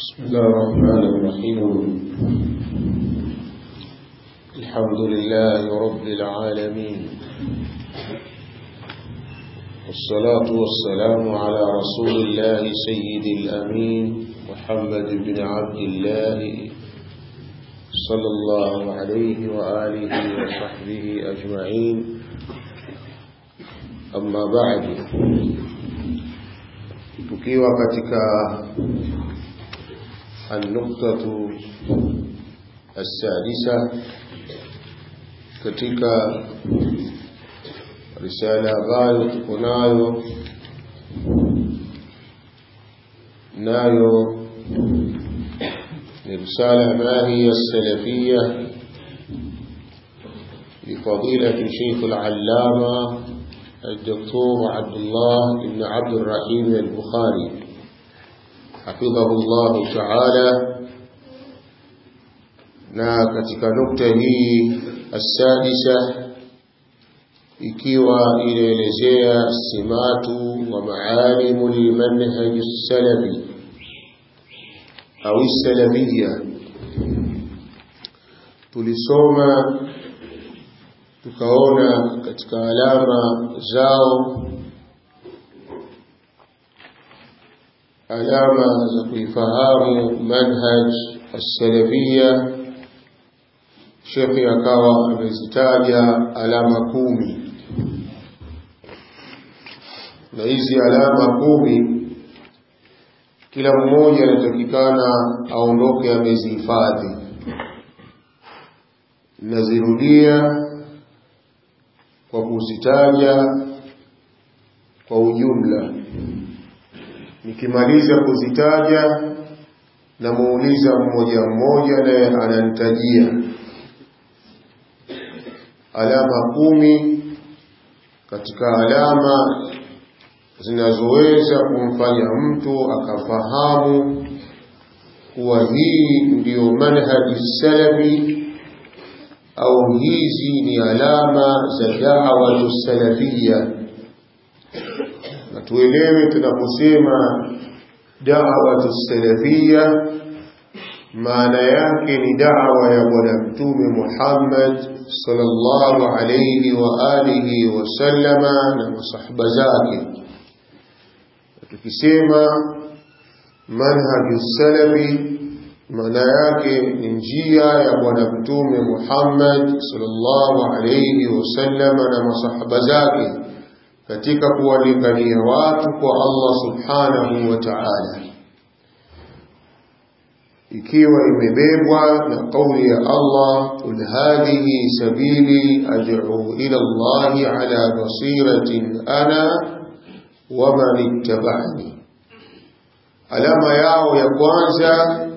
بسم الله الرحمن الرحيم الحمد لله رب العالمين والصلاة والسلام على رسول الله سيد الأمين محمد بن عبد الله صلى الله عليه وآله وصحبه أجمعين أما بعد tukiwa katika النقطة السادسة katika risala ambayo tuko nayo nayo ni risala ما هي السلفية لفضيلة شيخ العلامة الدكتور عبد الله بن عبد الرحيم البخاري حفظه الله تعالى na katika nukta hii asadisa ikiwa inaelezea simatu wa maalimu lmanhaji salafi au salafia tulisoma tukaona katika alama zao alama za kuifahamu manhaj as-salafia shekhi akawa amezitaja alama kumi na hizi alama kumi kila mmoja anatakikana aondoke amezihifadhi nazirudia kwa kuzitaja kwa ujumla nikimaliza kuzitaja namuuliza mmoja mmoja naye ananitajia alama kumi katika alama zinazoweza kumfanya mtu akafahamu kuwa hii ndiyo manhaji salafi au hizi ni alama za da'wa salafia na tuelewe tunaposema da'wa salafia maana yake ni da'wa ya bwana mtume Muhammad sallallahu alayhi wa alihi wa sallama na masahaba zake tukisema manhaju salafi maana yake ni njia ya bwana mtume Muhammad sallallahu alayhi wasallama na masahaba zake katika kuwalingania watu kwa Allah subhanahu wa ta'ala ikiwa imebebwa na kauli ya Allah qul hadhihi sabili ad'u ila Allah ala basiratin ana wa man ittaba'ani alama yao ya kwanza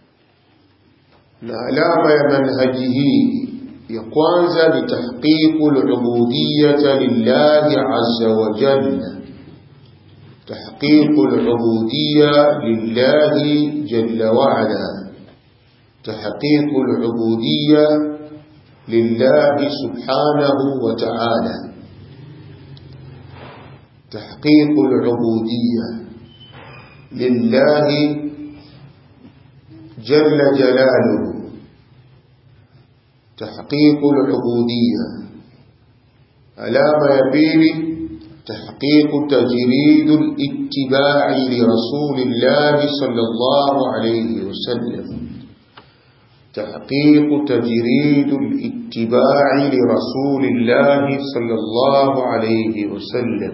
na alama ya manhaji hii ya kwanza ni tahqiqu al-ubudiyyah lillahi azza wa jalla tahqiqu al-ubudiyyah lillahi jalla wa ala tahqiqu al-ubudiyyah lillahi subhanahu wa ta'ala tahqiqu al-ubudiyyah lillahi جل جلاله تحقيق العبودية علامة يبيل تحقيق تجريد الاتباع لرسول الله صلى الله عليه وسلم تحقيق تجريد الاتباع لرسول الله صلى الله عليه وسلم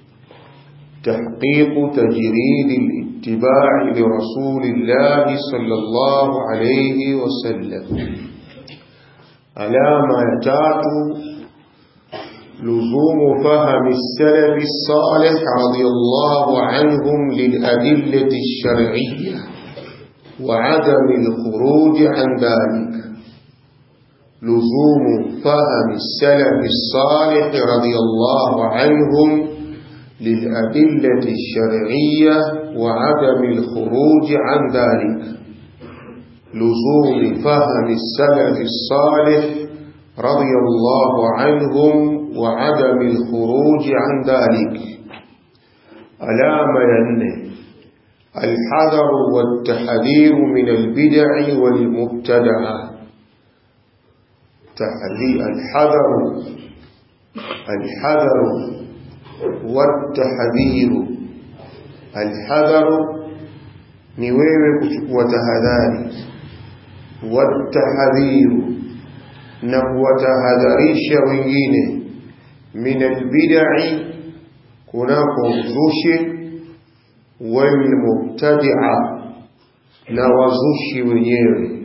تحقيق تجريد الاتباع لرسول الله صلى الله عليه وسلم علامة يتاتو لزوم فهم السلف الصالح رضي الله عنهم للأدلة الشرعية وعدم الخروج عن ذلك لزوم فهم السلف الصالح رضي الله عنهم للأدلة الشرعية وعدم الخروج عن ذلك لزوم فهم السلف الصالح رضي الله عنهم وعدم الخروج عن ذلك alama ya nne الحذر والتحذير من البدع والمبتدعة الحذر الحذر والتحذير الحذر ni wewe kuchukua tahadhari watahadhiru na kuwatahadharisha wengine min albidai kunako uzushi walmubtadia na wazushi wenyewe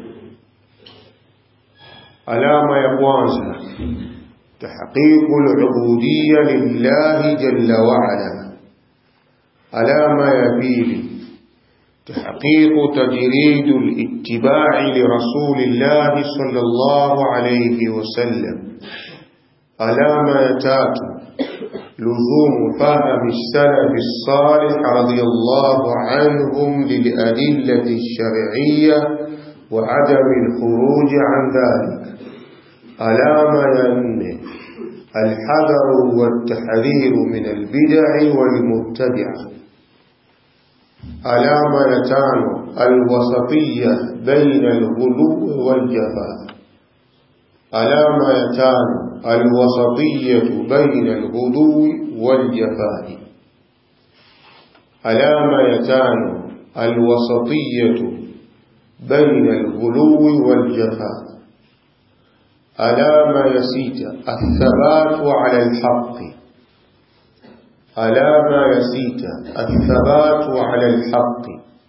alama ya kwanza tahqiqu al-ubudiyya lillahi jalla wa ala alama ya pili تحقيق تجريد الاتباع لرسول الله صلى الله عليه وسلم علامة يتات لزوم فهم السلف الصالح رضي الله عنهم للأدلة الشرعية وعدم الخروج عن ذلك علامة ين الحذر والتحذير من البدع والمبتدعه علامة يتانو الوسطية بين الغلو والجفاء علامة يتانو الوسطية بين الغلو والجفاء علامة يتانو الوسطية بين الغلو والجفاء علامة يسيت الثبات على الحق ألا ما يسيت الثبات على الحق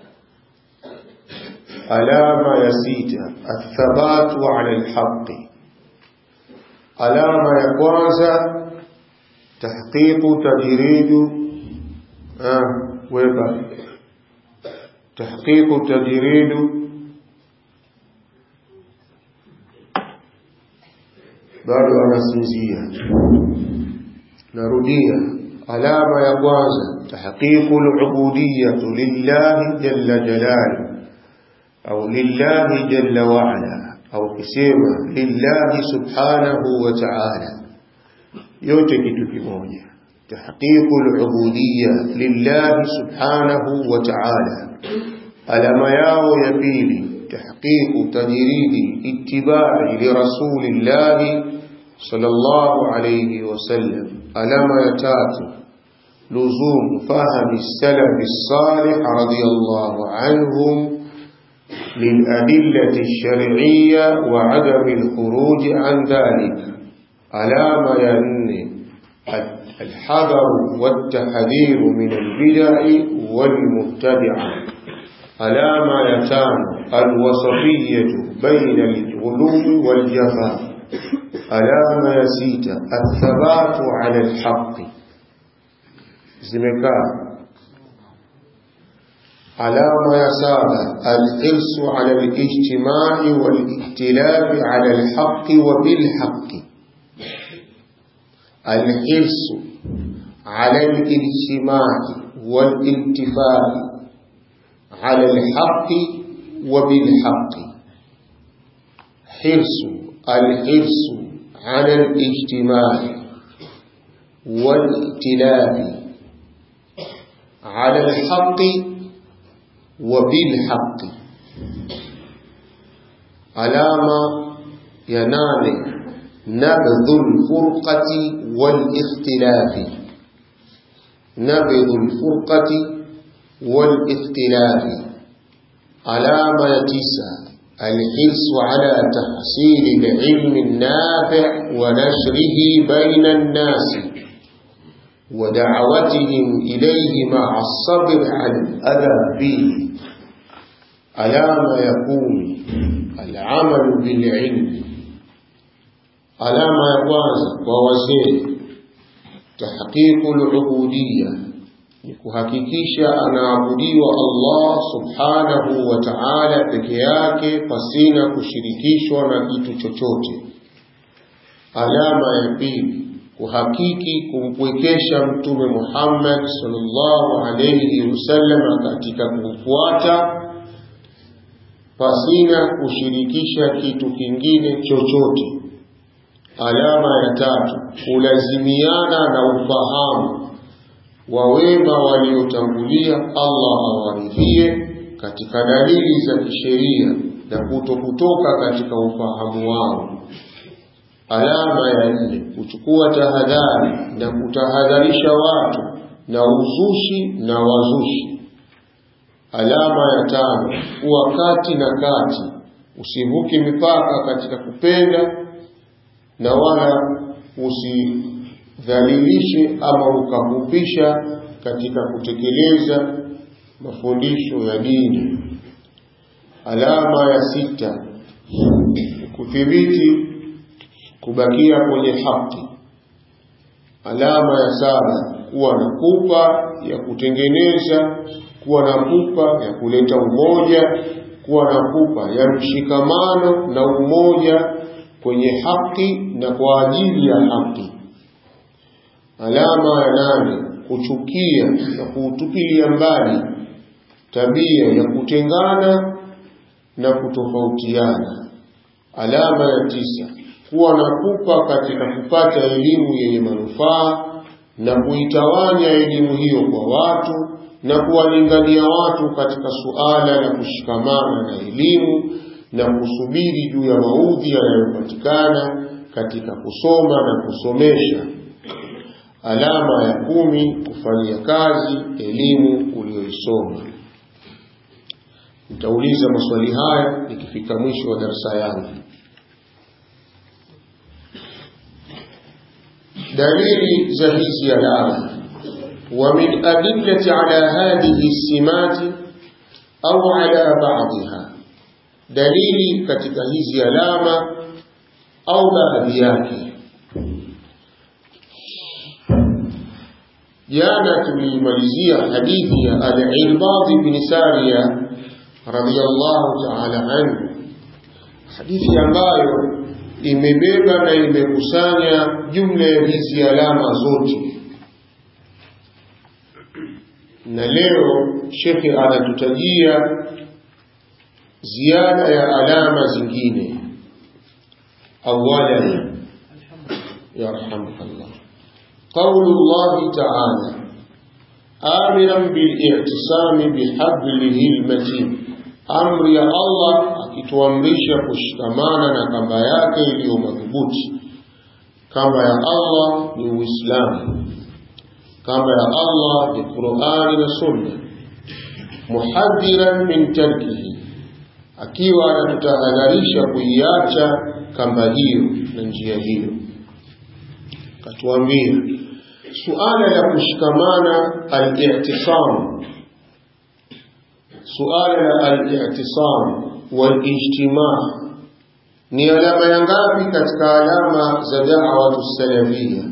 ألا ما يسيت الثبات على الحق ألا ما يقواز تحقيق تجريد آه ويبا تحقيق تجريد bado anasinzia narudia alama ya kwanza tahqiqu al-ubudiyyah lillahi jalla jalaluhu au lillahi jalla wa ala au kisema lillahi subhanahu wa ta'ala yote kitu kimoja tahqiqu al-ubudiyyah lillahi subhanahu wa ta'ala alama yao ya pili tahqiqu tajridi ittiba'i li rasulillahi sallallahu alayhi wasallam alama ya tatu لزوم فهم السلف الصالح رضي الله عنهم للأدلة الشرعية وعدم الخروج عن ذلك علامة ين الحذر والتحذير من البدع والمبتدعة علامة يتان الوسطية بين الغلو والجفاء علامة يسيت الثبات على الحق zimekaa alama ya saba alhirsu ala alijtimai waliktilafi ala alhaqi wa bilhaqi alhirsu ala alijtimai والالتفات على الحق وبالحق حرص الحرص على الاجتماع والائتلاف على الحق وبالحق علامة ينال نبذ الفرقة والاختلاف نبذ الفرقة والاختلاف علامة تسعة الحرص على تحصيل العلم النافع ونشره بين الناس ودعوتهم إليه مع الصبر عن الأذى فيه على ما يكون العمل بالعلم على ما يقواز ووزيه تحقيق العبودية kuhakikisha anaabudiwa Allah subhanahu wa ta'ala peke yake pasina kushirikishwa na kitu chochote. Alama ya pili kuhakiki kumpwekesha mtume Muhammad sallallahu alayhi wasallam katika kumfuata pasina kushirikisha kitu kingine chochote. Alama ya tatu kulazimiana na ufahamu wa wema waliotangulia Allah awaridhie katika dalili za kisheria na kuto kutoka katika ufahamu wao. Alama ya nne, kuchukua tahadhari na kutahadharisha watu na uzushi na wazushi. Alama ya tano, kuwa kati na kati, usivuke mipaka katika kupenda na wala usidhalilishe ama ukafupisha katika kutekeleza mafundisho ya dini. Alama ya sita, kudhibiti kubakia kwenye haki. Alama ya saba, kuwa na pupa ya kutengeneza, kuwa na pupa ya kuleta umoja, kuwa na pupa ya mshikamano na umoja kwenye haki na kwa ajili ya haki. Alama ya nane, kuchukia na kuutupilia mbali tabia ya kutengana na kutofautiana. Alama ya tisa, kuwa na pupa katika kupata elimu yenye manufaa na kuitawanya elimu hiyo kwa watu na kuwalingania watu katika suala la kushikamana na elimu na kusubiri juu ya maudhi yanayopatikana katika kusoma na kusomesha. Alama ya kumi, kufanyia kazi elimu uliyoisoma. Nitauliza maswali haya ikifika mwisho wa darasa yangu. Dalili za hizi alama wa min adillati ala hadhihi simati au ala ba'dha, dalili katika hizi alama au baadhi yake. Jana tulimalizia hadithi ya Al-Irbad bin Sariya radhiyallahu ta'ala anhu, hadithi ambayo imebeba na imekusanya jumla ya hizi alama zote, na leo shekhe anatutajia ziada ya alama zingine. Awalan, yarhamukallah, qaulu llahi taala amiran bilictisami bihablihi lmatin amri ya Allah akituamrisha kushikamana na kamba yake iliyo madhubuti. Kamba ya Allah ni Uislamu, kamba ya Allah ni Qur'ani na Sunna. Muhadhiran min tarkihi, akiwa anatutahadharisha kuiacha kamba hiyo na njia hiyo. Katuambia suala la kushikamana al-i'tisam suala la al-i'tisam wal-ijtima ni alama ya ngapi katika alama za da'wa salafia?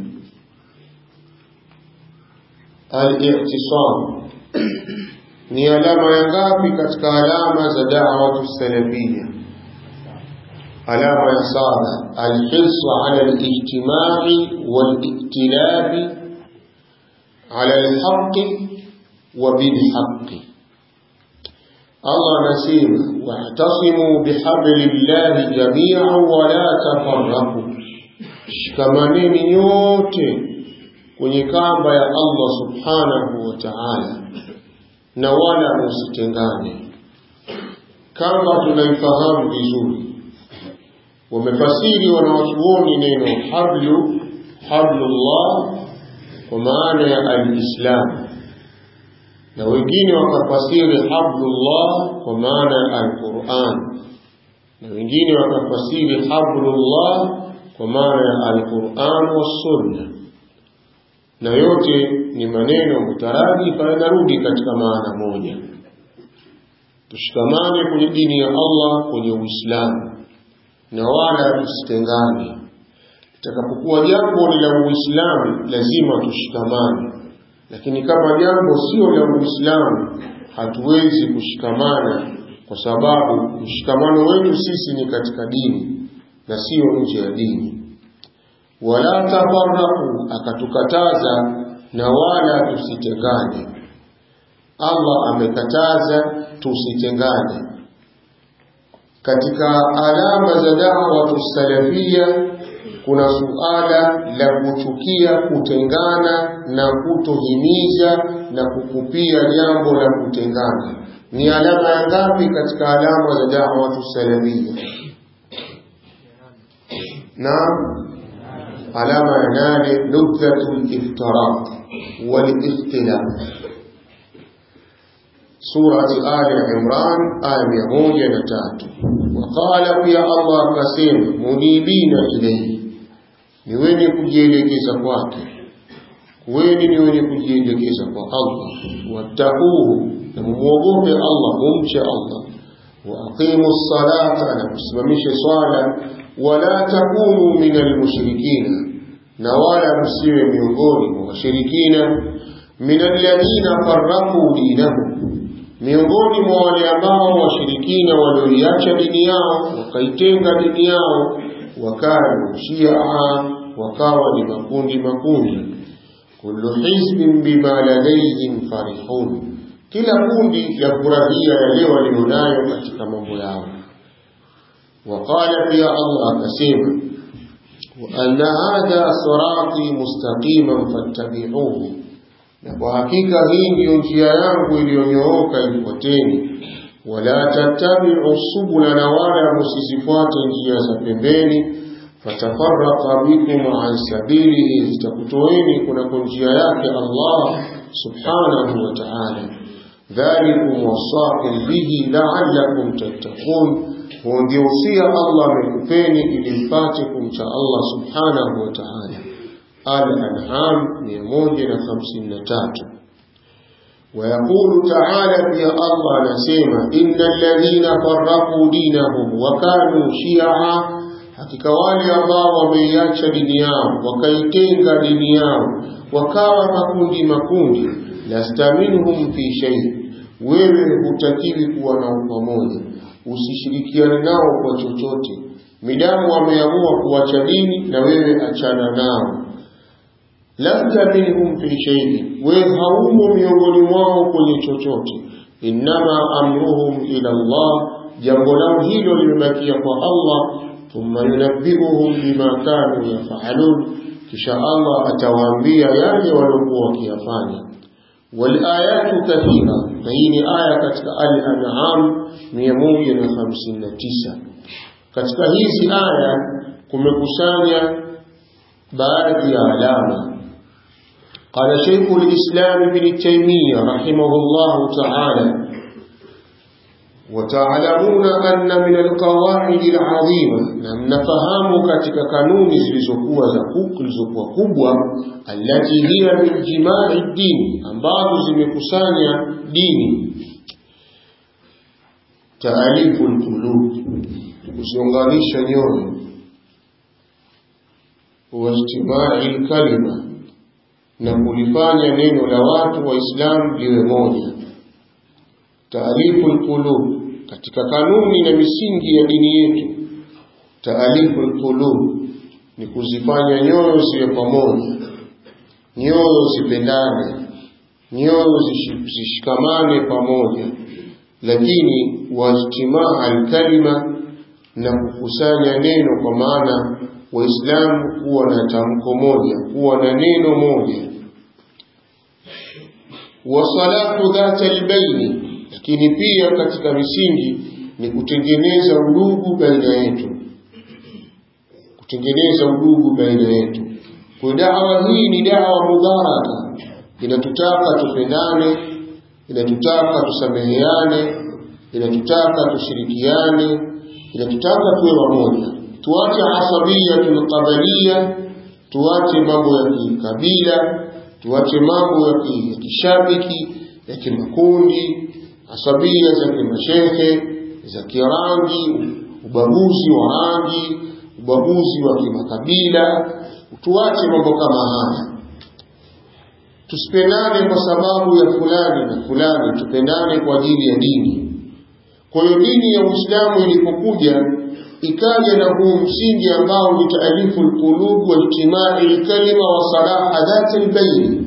Al-i'tisam ni alama ya ngapi katika alama za da'wa salafia? Alama ya saba, al-hirs ala al-ijtimai wal-iktilabi ala al-haqqi wa bil-haqqi Allah anasema wa'tasimu bihablillahi jami'an wa la tafarraqu, shikamaneni nyote kwenye kamba ya Allah subhanahu wa ta'ala na wala msitengane. Kamba tunaifahamu vizuri, wamefasiri wanawachuoni neno hablu, hablullah kwa maana ya al-Islam na wengine wakafasiri hablullah kwa maana ya alquran na wengine wakafasiri hablullah kwa maana ya alquran wassunna na yote ni maneno mutaradifa yanarudi katika maana moja tushikamane kwenye dini ya allah kwenye uislamu na wala tusitengane itakapokuwa jambo ni la uislamu lazima tushikamane lakini kama jambo sio la Uislamu hatuwezi kushikamana, kwa sababu mshikamano wetu sisi ni katika dini na sio nje ya dini. Wala tafarraku, akatukataza na wala tusitengane. Allah amekataza tusitengane. Katika alama za da'wa salafia kuna suala la kuchukia kutengana na kutohimiza na kukupia jambo la kutengana ni alama ya ngapi katika alama za da'watu salafia na alama ya nane nubdhatul iftiraq wal ikhtilaf surati ali imran aya mia moja na tatu waqala pia allah akasema munibina ilaihi ni wenye kujielekeza kwake kuweni ni wenye kujielekeza kwa allah wattaquhu na mumwogope allah mumche allah waaqimu ssalata na msimamishe swala wala takunu min almushrikina na wala msiwe miongoni mwa washirikina min alladhina farraqu dinahum miongoni mwa wale ambao washirikina walioiacha dini yao wakaitenga dini yao wakanu shia wakawa ni makundi makundi kullu hizbin bima ladayhim farihun kila kundi la furahia yale walionayo katika mambo yao waqala pia allah akasema وأن هذا صراطي مستقيما فاتبعوه na kwa hakika hii ndiyo njia yangu iliyonyooka ifuateni wala tattabi'u subula na wala msizifuate njia za pembeni fatafarraqa bikum an sabilihi zitakutoeni kunako njia yake Allah subhanahu wa ta'ala dhalikum wasaqum bihi la'allakum tattaqun huo ndio usia Allah amekupeni ili mpate kumcha Allah subhanahu wa ta'ala Al-An'am 153 ويقول تعالى في الله نسيما إن الذين فرقوا دينهم وكانوا شيعا hakika wale ambao wameiacha dini yao wakaitenga dini yao wakawa makundi makundi lasta minhum fi shay wewe hutakiwi kuwa nao pamoja usishirikiane nao kwa chochote midamu wameamua kuacha dini na wewe achana nao lasta minhum fi shay'in wewe haumo miongoni mwao kwenye chochote innama amruhum ila Allah jambo lao hilo limebakia kwa Allah thumma yunabbiuhum bima kanu yafalun kisha Allah atawaambia yale waliokuwa wakiyafanya walayatu kathira na hii ni aya katika al-an'am 159 katika hizi aya kumekusanya baadhi ya alama قال شيخ الإسلام ابن تيمية رحمه الله تعالى وتعلمون أن من القواعد العظيمة لم نفهم كتك كانون زلزقوة زلزقوة كبوة التي هي من جماع الدين أنبعض زمكسانيا ديني تأليف القلوب kuziunganisha nyoyo واجتماع الكلمه na kulifanya neno la watu waislamu liwe moja taalifu lqulub katika kanuni na misingi ya dini yetu taalifu lqulub ni kuzifanya nyoyo ziwe pamoja nyoyo zipendane nyoyo zishikamane pamoja lakini wajtimaa alkalima na kukusanya neno kwa maana waislamu kuwa na tamko moja kuwa na neno moja wasalatu dhata albaini lakini pia katika misingi ni kutengeneza udugu baina yetu kutengeneza udugu baina yetu kwa dawa hii ni dawa mubaraka inatutaka tupendane inatutaka tusameheane inatutaka tushirikiane inatutaka tuwe wamoja tuache asabiyatul qabalia tuache mambo ya kikabila tuache mambo ya kishabiki ya kimakundi asabia za kimashehe za kirangi ubaguzi wa rangi ubaguzi wa kimakabila tuache mambo kama haya tusipendane kwa sababu ya fulani na fulani tupendane kwa ajili ya dini kwa hiyo dini ya uislamu ilipokuja ikaja na huu msingi ambao ni taalifu lqulub waijtimai lkalima wa salaha dhati lbaini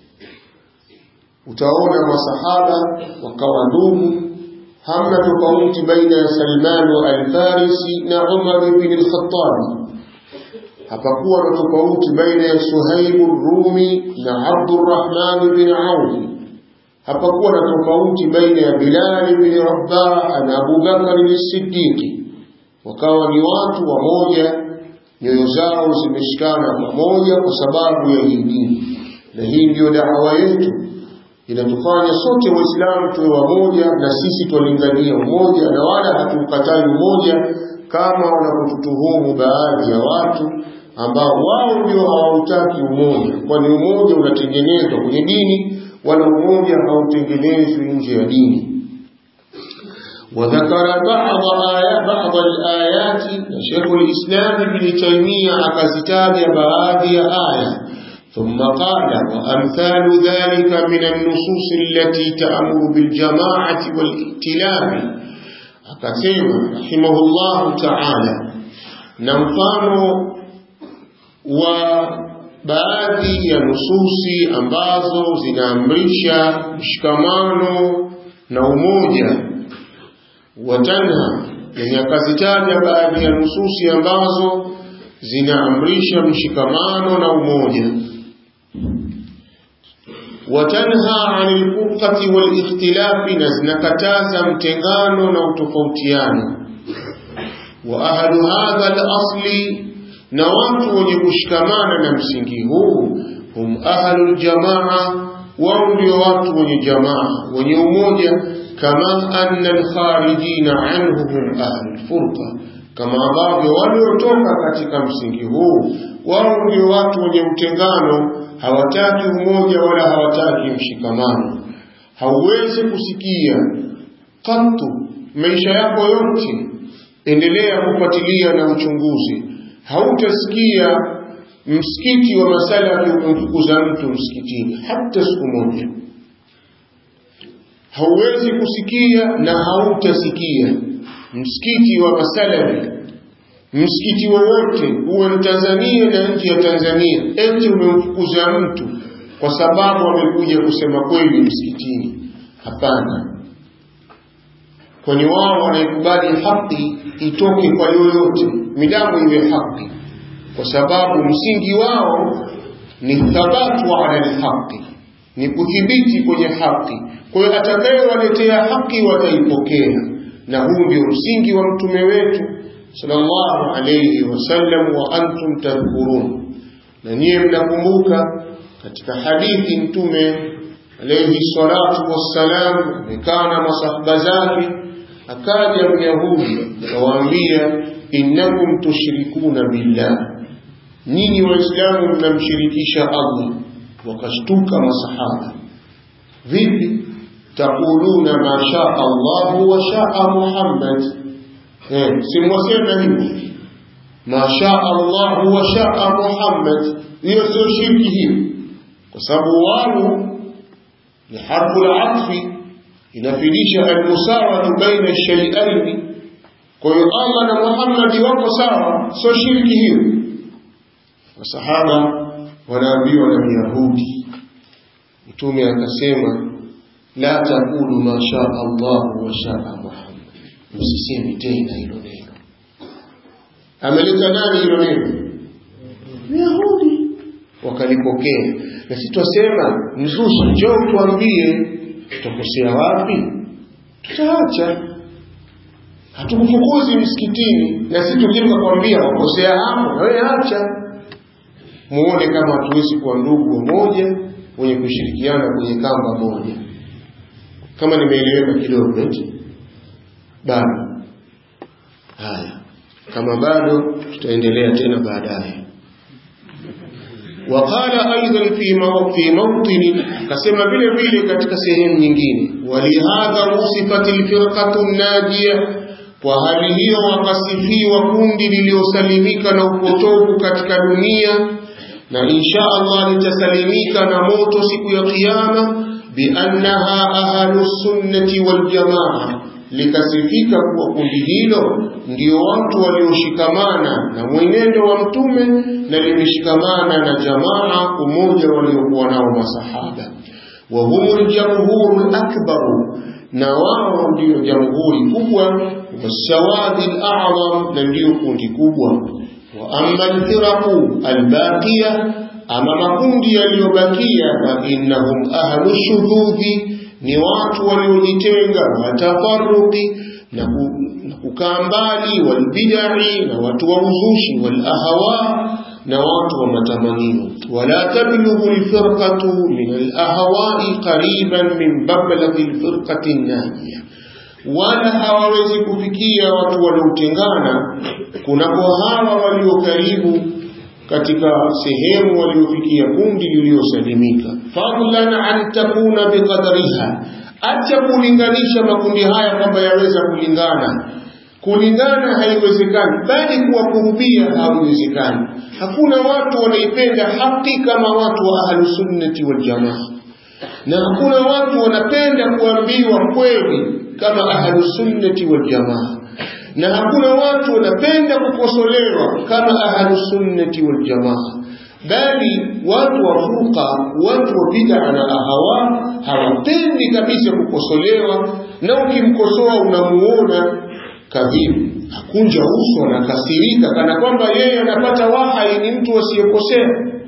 utaona masahaba wakawa ndugu hamna tofauti baina ya salman wa alfarisi na umar bni lkhatabi hapakuwa na tofauti baina ya Suhaibu Rumi na Abdurrahman bin Auf hapakuwa na tofauti baina ya Bilal bin Rabah na Abu Bakar as-Siddiq wakawa ni watu wamoja nyoyo zao zimeshikana pamoja kwa sababu ya hii dini na hii ndiyo dawa yetu inatufanya sote waislamu tuwe wamoja na sisi twalingania umoja na wala hatuukatai umoja kama wanapotutuhumu baadhi ya watu ambao wao ndio hawautaki umoja kwani umoja unatengenezwa kwenye dini wala umoja hautengenezwi nje ya dini وذكر بعض آيات بعض الآيات شيخ الإسلام ابن تيمية أكزتاب بعض آية ثم قال وأمثال ذلك من النصوص التي تأمر بالجماعة والائتلاف أكسيما رحمه الله تعالى نمفانو وبعضي ya nususi ambazo zinaamrisha mshikamano na umoja watanha yenye akazitaja baadhi ya nususi ambazo zinaamrisha mshikamano na umoja watanha anil furqati wal ikhtilafi na zinakataza mtengano na utofautiano wa ahlu hadha al asli na watu wenye kushikamana na msingi huu hum ahlu al jamaa wao ndio watu wenye jamaa wenye umoja kama anna alkharijina anhu hum ahlu alfurqa kama ambavyo waliotoka katika msingi huu wao ndio watu wenye utengano hawataki umoja wala hawataki mshikamano hauwezi kusikia katu maisha yako yote endelea kufuatilia na uchunguzi hautasikia msikiti wa masalafi umemfukuza mtu msikitini hata siku moja hauwezi kusikia na hautasikia msikiti wa masalafi msikiti wowote uwe ni Tanzania na nje ya Tanzania eti umemfukuza mtu kwa sababu amekuja kusema kweli msikitini hapana kwani wao wanaikubali haki itoke kwa yoyote midamu iwe haki kwa sababu msingi wao ni thabatu ala alhaqi ni kudhibiti kwenye haki kwa hiyo atakayewaletea haki wataipokea na huu ndio msingi wa mtume wetu sallallahu alayhi wasallam wa antum tadhkurun na nyiye mnakumbuka katika hadithi mtume alayhi salatu wassalam amekaa na masahaba zake akaja myahudi akawaambia innakum tushrikuna billah nyinyi waislamu mnamshirikisha allah wakashtuka masahaba vipi taquluna ma shaa Allah wa shaa Muhammad eh simwasema hivi ma shaa Allah wa shaa Muhammad hiyo sio shirki hiyo kwa sababu wao ni harfu al-atfi inafidisha al-musawatu baina shay'ain kwa hiyo Allah na Muhammad wako sawa sio shirki hiyo wasahaba wanaambiwa na Myahudi mtume akasema la taqulu ma shaa Allah wa shaa Muhammad msisemi tena hilo neno ameleta nani hilo neno Yahudi wakalipokea na sisi twasema mzushi njoo tuambie tutakosea wapi tutaacha hatukufukuzi msikitini na sisi tukimka kwambia wakosea hapo na wewe acha muone kama hatuwezi kuwa ndugu wamoja wenye kushirikiana kwenye kamba moja kama nimeeleweka kidogo eti bado haya kama bado tutaendelea tena baadaye وقال أيضا في في موطن كسما vile vile katika sehemu nyingine walihadha wusifat alfirqatu najia kwa hali hiyo wakasifiwa kundi liliosalimika na upotovu katika dunia na insha Allah litasalimika na moto siku ya kiyama biannaha ahlu sunnati wal jamaa likasifika kuwa kundi hilo ndio watu walioshikamana na mwenendo wa mtume na limeshikamana na jamaa umoja waliokuwa nao masahaba wa humul jamhurul akbaru na wao ndio jamhuri kubwa wasawadi al-a'zam na ndio kundi kubwa wa amma alfiraqu albaqiya ama makundi yaliyobakia fa innahum ahlu shududhi ni watu waliojitenga watafaruqi na kukaa mbali walbidai na watu wa uzushi walahawa na watu wa matamanio wala tablughu alfirqatu min alahwai qariban min bablaghi alfirqati najiya wala hawawezi kufikia watu waliotengana kunako hawa walio karibu katika sehemu waliofikia kundi lililosalimika fadlan an takuna biqadriha acha kulinganisha makundi haya kwamba yaweza kulingana kulingana haiwezekani bali kuwakurubia haiwezekani hakuna watu wanaipenda haki kama watu wa ahlusunnati waljamaa na hakuna watu wanapenda kuambiwa kweli kama ahlusunnati waljamaa na hakuna watu wanapenda kukosolewa kama ahlusunnati waljamaa bali watu wa furqa watu wa bid'a na ahawa hawapendi kabisa kukosolewa na ukimkosoa unamuona kadhibu hakunja uso anakasirika kana kwamba yeye anapata wahai ni mtu asiyekosea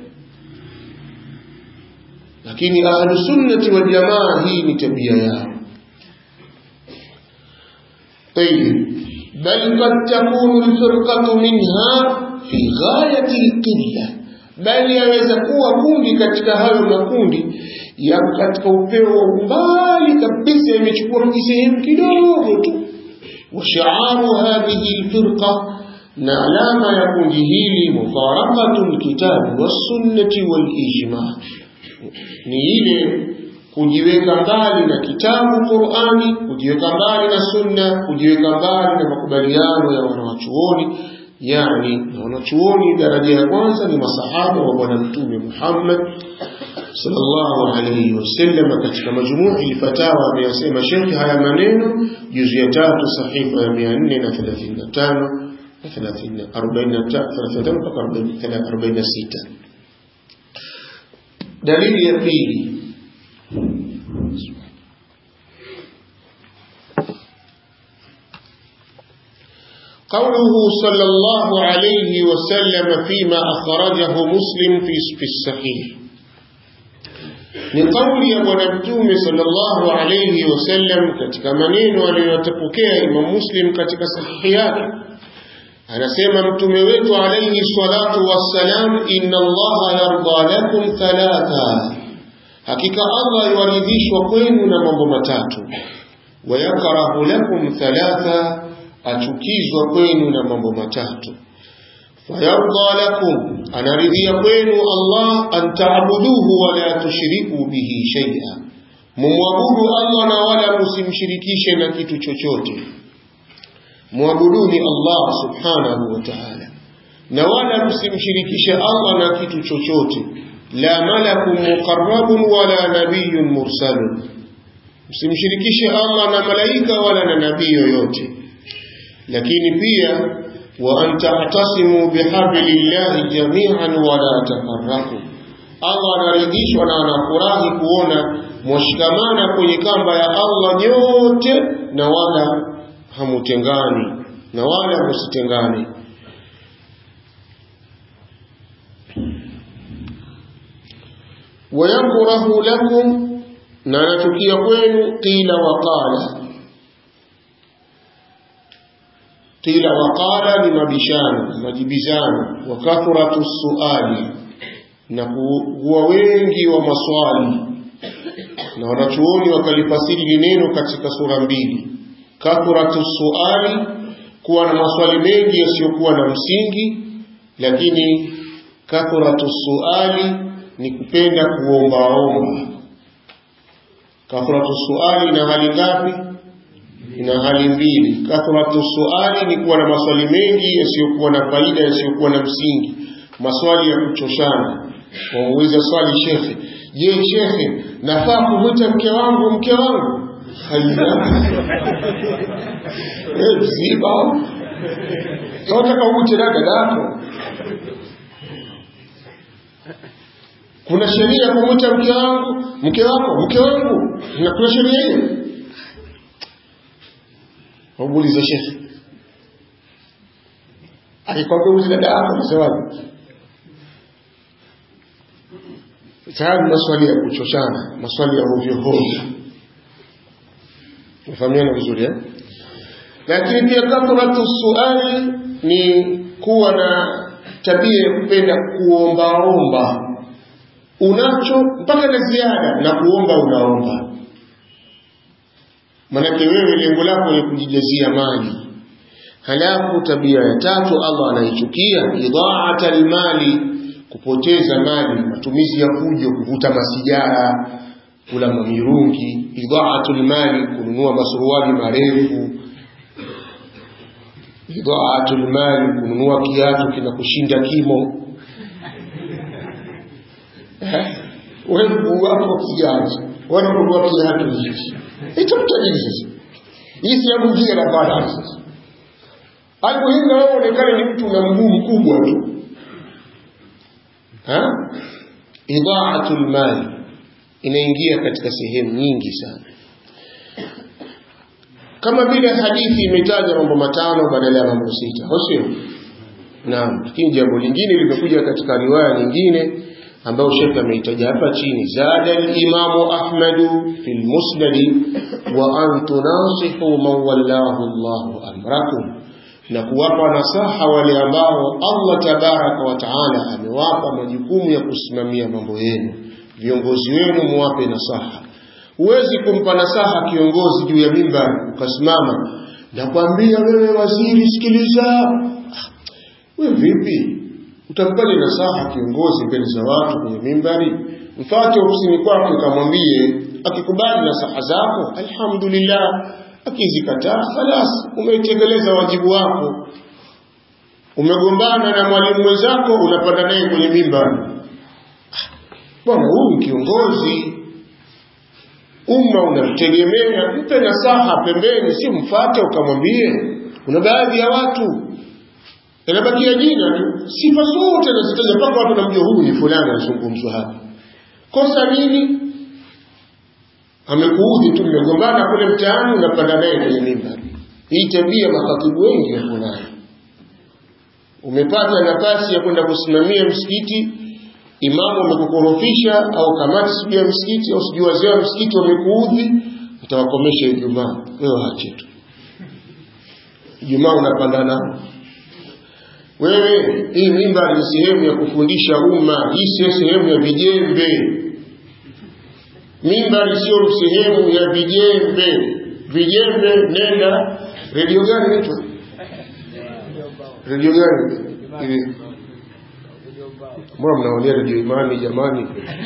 lakini ahlusunnati waljamaa hii ni tabia yao طيب بل قد تكون الفرقة منها في غاية القلة بل yaweza kuwa kundi katika hayo makundi ya katika upeo wa umbali kabisa imechukua kisehemu kidogo tu وشعار هذه الفرقة نعلام يكون هيلي مفارقة الكتاب والسنة والإجماع نيلي kujiweka mbali na kitabu Qur'ani, kujiweka mbali na sunna, kujiweka mbali na makubaliano ya wanawachuoni. Yani na wanachuoni daraja ya kwanza ni masahaba wa Bwana Mtume Muhammad sallallahu alayhi wasallam. Katika majumui fatawa ameyasema Sheikh haya maneno juzu ya tatu sahifa ya 435 na 45 mpaka 46. Dalili ya pili قوله صلى الله عليه وسلم فيما أخرجه مسلم في في الصحيح ni kauli ya bwana mtume sallallahu alayhi wasallam katika maneno aliyotapokea Imam Muslim katika sahihi yake anasema mtume wetu alayhi salatu wassalam inna allaha yarda lakum thalatha hakika Allah yuaridhishwa kwenu na mambo matatu wayakrahu lakum thalatha achukizwa kwenu na mambo matatu fayarda lakum anaridhia kwenu Allah an taabuduhu wala tushriku bihi shay'a mumwabudu Allah na wala msimshirikishe na kitu chochote muabuduni Allah subhanahu wa ta'ala na wala msimshirikishe Allah na kitu chochote la malakun muqarrabun wala nabiyyun mursalun msimshirikishe Allah na malaika wala na nabii yoyote lakini pia wa an ta'tasimu bihablillahi jami'an wala tafarraqu Allah anaridhishwa na anafurahi kuona mwashikamana kwenye kamba ya Allah nyote na wala hamutengani na wala msitengane wayakrahu lakum na anachukia kwenu qila wa qala qila wa qala ni mabishano majibizano wa kathratu suali na kuwa wengi wa maswali na wanachuoni wakalifasiri neno katika sura mbili kathratu suali kuwa na maswali mengi yasiyokuwa na msingi lakini kathratu suali ni kupenda kuombaomba kathratu suali ina hali ngapi ina hali mbili kathratu suali ni kuwa na maswali mengi yasiyokuwa na faida yasiyokuwa na msingi maswali ya kuchoshana wamuuliza swali shekhe je shekhe nafaa kumwita mke wangu mke wangu haya eh msiba unataka umwite dada yako kuna sheria ya kumwita mke wangu mke wako mke wangu na kuna sheria hiyo wamuuliza shekhe akikwambia uzi dada yako nasemaje tayari maswali ya kuchoshana maswali ya hovyo hovyo mfahamiana vizuri eh? lakini pia kathratu suali ni kuwa na tabia ya kupenda kuombaomba unacho mpaka na ziada na kuomba unaomba manake wewe lengo lako ni kujijazia mali halafu tabia ya tatu allah anaichukia idhaata almali kupoteza mali matumizi ya fujo kuvuta masigara kula mamirungi idhaatu lmali kununua masuruali marefu idhaatu lmali kununua kiatu kinakushinda kimo wewe mguu wako kiganja wanakununua kiatu hichi itamtajiri sasa hii sehemu njia na balance sasa almuhimu wewe onekane ni mtu una mguu mkubwa tu idhaatu lmali inaingia katika sehemu nyingi sana kama vile hadithi imetaja mambo matano badala ya mambo sita sio naam lakini jambo lingine limekuja katika riwaya nyingine ambayo shekhe ameitaja hapa chini zada limamu ahmadu fi lmusnadi wa an tunasihu man wallahu llahu amrakum na kuwapa nasaha wale ambao allah tabaraka wa taala amewapa majukumu ya kusimamia mambo yenu viongozi wenu muwape nasaha huwezi kumpa nasaha kiongozi juu ya mimbar ukasimama nakwambia wewe waziri sikiliza we vipi utampaje nasaha kiongozi mbele za watu kwenye mimbari mfate ofisini kwake ukamwambie akikubali nasaha zako alhamdulillah akizikataa khalas umeitekeleza wajibu wako umegombana na mwalimu mwenzako unapanda naye kwenye mimbari bwana huyu kiongozi umma unamtegemea mpe nasaha pembeni si mfate ukamwambie kuna baadhi ya watu inabakia jina tu sifa zote nazitaja mpaka watu namjua huyu ni fulani anazungumzwa hapa kosa nini amekuudhi tu mmegombana kule mtaani unapanda naye kwenye mimbari hii tabia makatibu wengi wako nayo umepata nafasi ya kwenda kusimamia msikiti imamu amekukorofisha au kamati sijui ya msikiti au sijui wazee wa msikiti wamekuudhi utawakomesha ijumaa wewe ache tu ijumaa unapanda nao wewe hii mimba ni sehemu ya kufundisha umma hii sio sehemu ya vijembe mimba sio sehemu ya vijembe vijembe nenda redio gani inaitwa redio gani ile mbona mnaonia redio imani jamani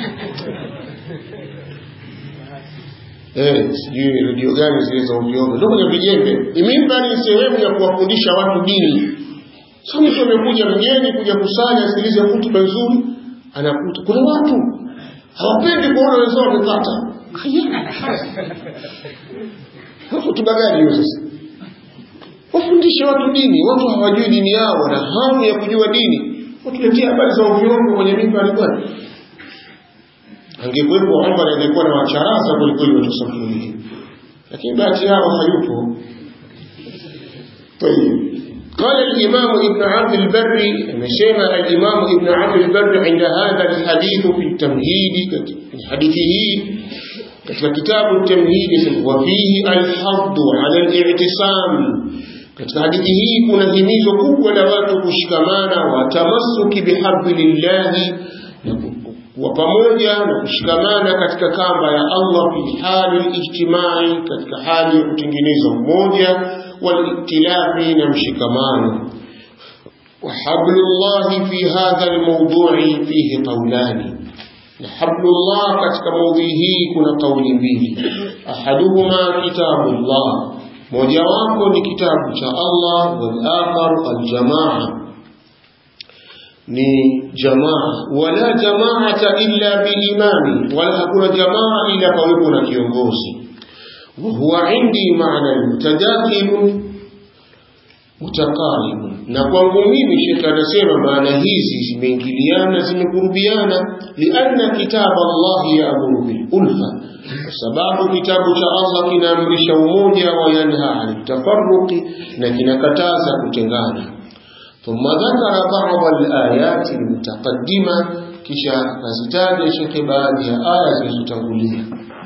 eh sijui redio gani zile za ovyoovyo ndio kwenye vijembe mimba ni sehemu ya kuwafundisha watu dini sio mtu amekuja mgeni kuja kusanya asikilize hutuba nzuri anakuta kuna watu hawapendi kuona wenzao wamepata hutuba gani hiyo sasa wafundishe watu dini watu hawajui dini yao wana hamu ya kujua dini watuletea habari za ovyoovyo kwenye mimbari bwana angekuwepo Omar angekuwa na wacharaza kwelikweli watu safu hii lakini bahati yao hayupo طيب قال الإمام ابن عبد البر مشيما الإمام ابن عبد البر عند هذا الحديث في التمهيد في حديثه في كتاب التمهيد وفيه الحض على الاعتصام katika hadithi hii kuna himizo kubwa la watu kushikamana watamassuki bihablillahi na kuwa pamoja na kushikamana katika kamba ya Allah fi hali ijtimai katika hali ya kutengeneza umoja waliktilafi na mshikamano وحبل الله في هذا الموضوع فيه قولان حبل الله katika maudhui hii kuna kauli mbili ahaduhuma kitabullah mojawapo ni kitabu cha Allah wal akhar al jamaa ni jamaa wala jamaata illa biimami wala hakuna jamaa ila pawepo na kiongozi وهو عندي معنى متداخل متقارب na kwangu mimi shekhe anasema maana hizi zimeingiliana zimekurubiana lianna kitaba Allah yaamuru bil ulfa kwa sababu kitabu cha Allah kinaamrisha umoja wa yanha an tafarruqi na kinakataza kutengana ثم ذكر بعض الآيات المتقدمة كشا فزتاج شيخ بعض آيات زتنقلية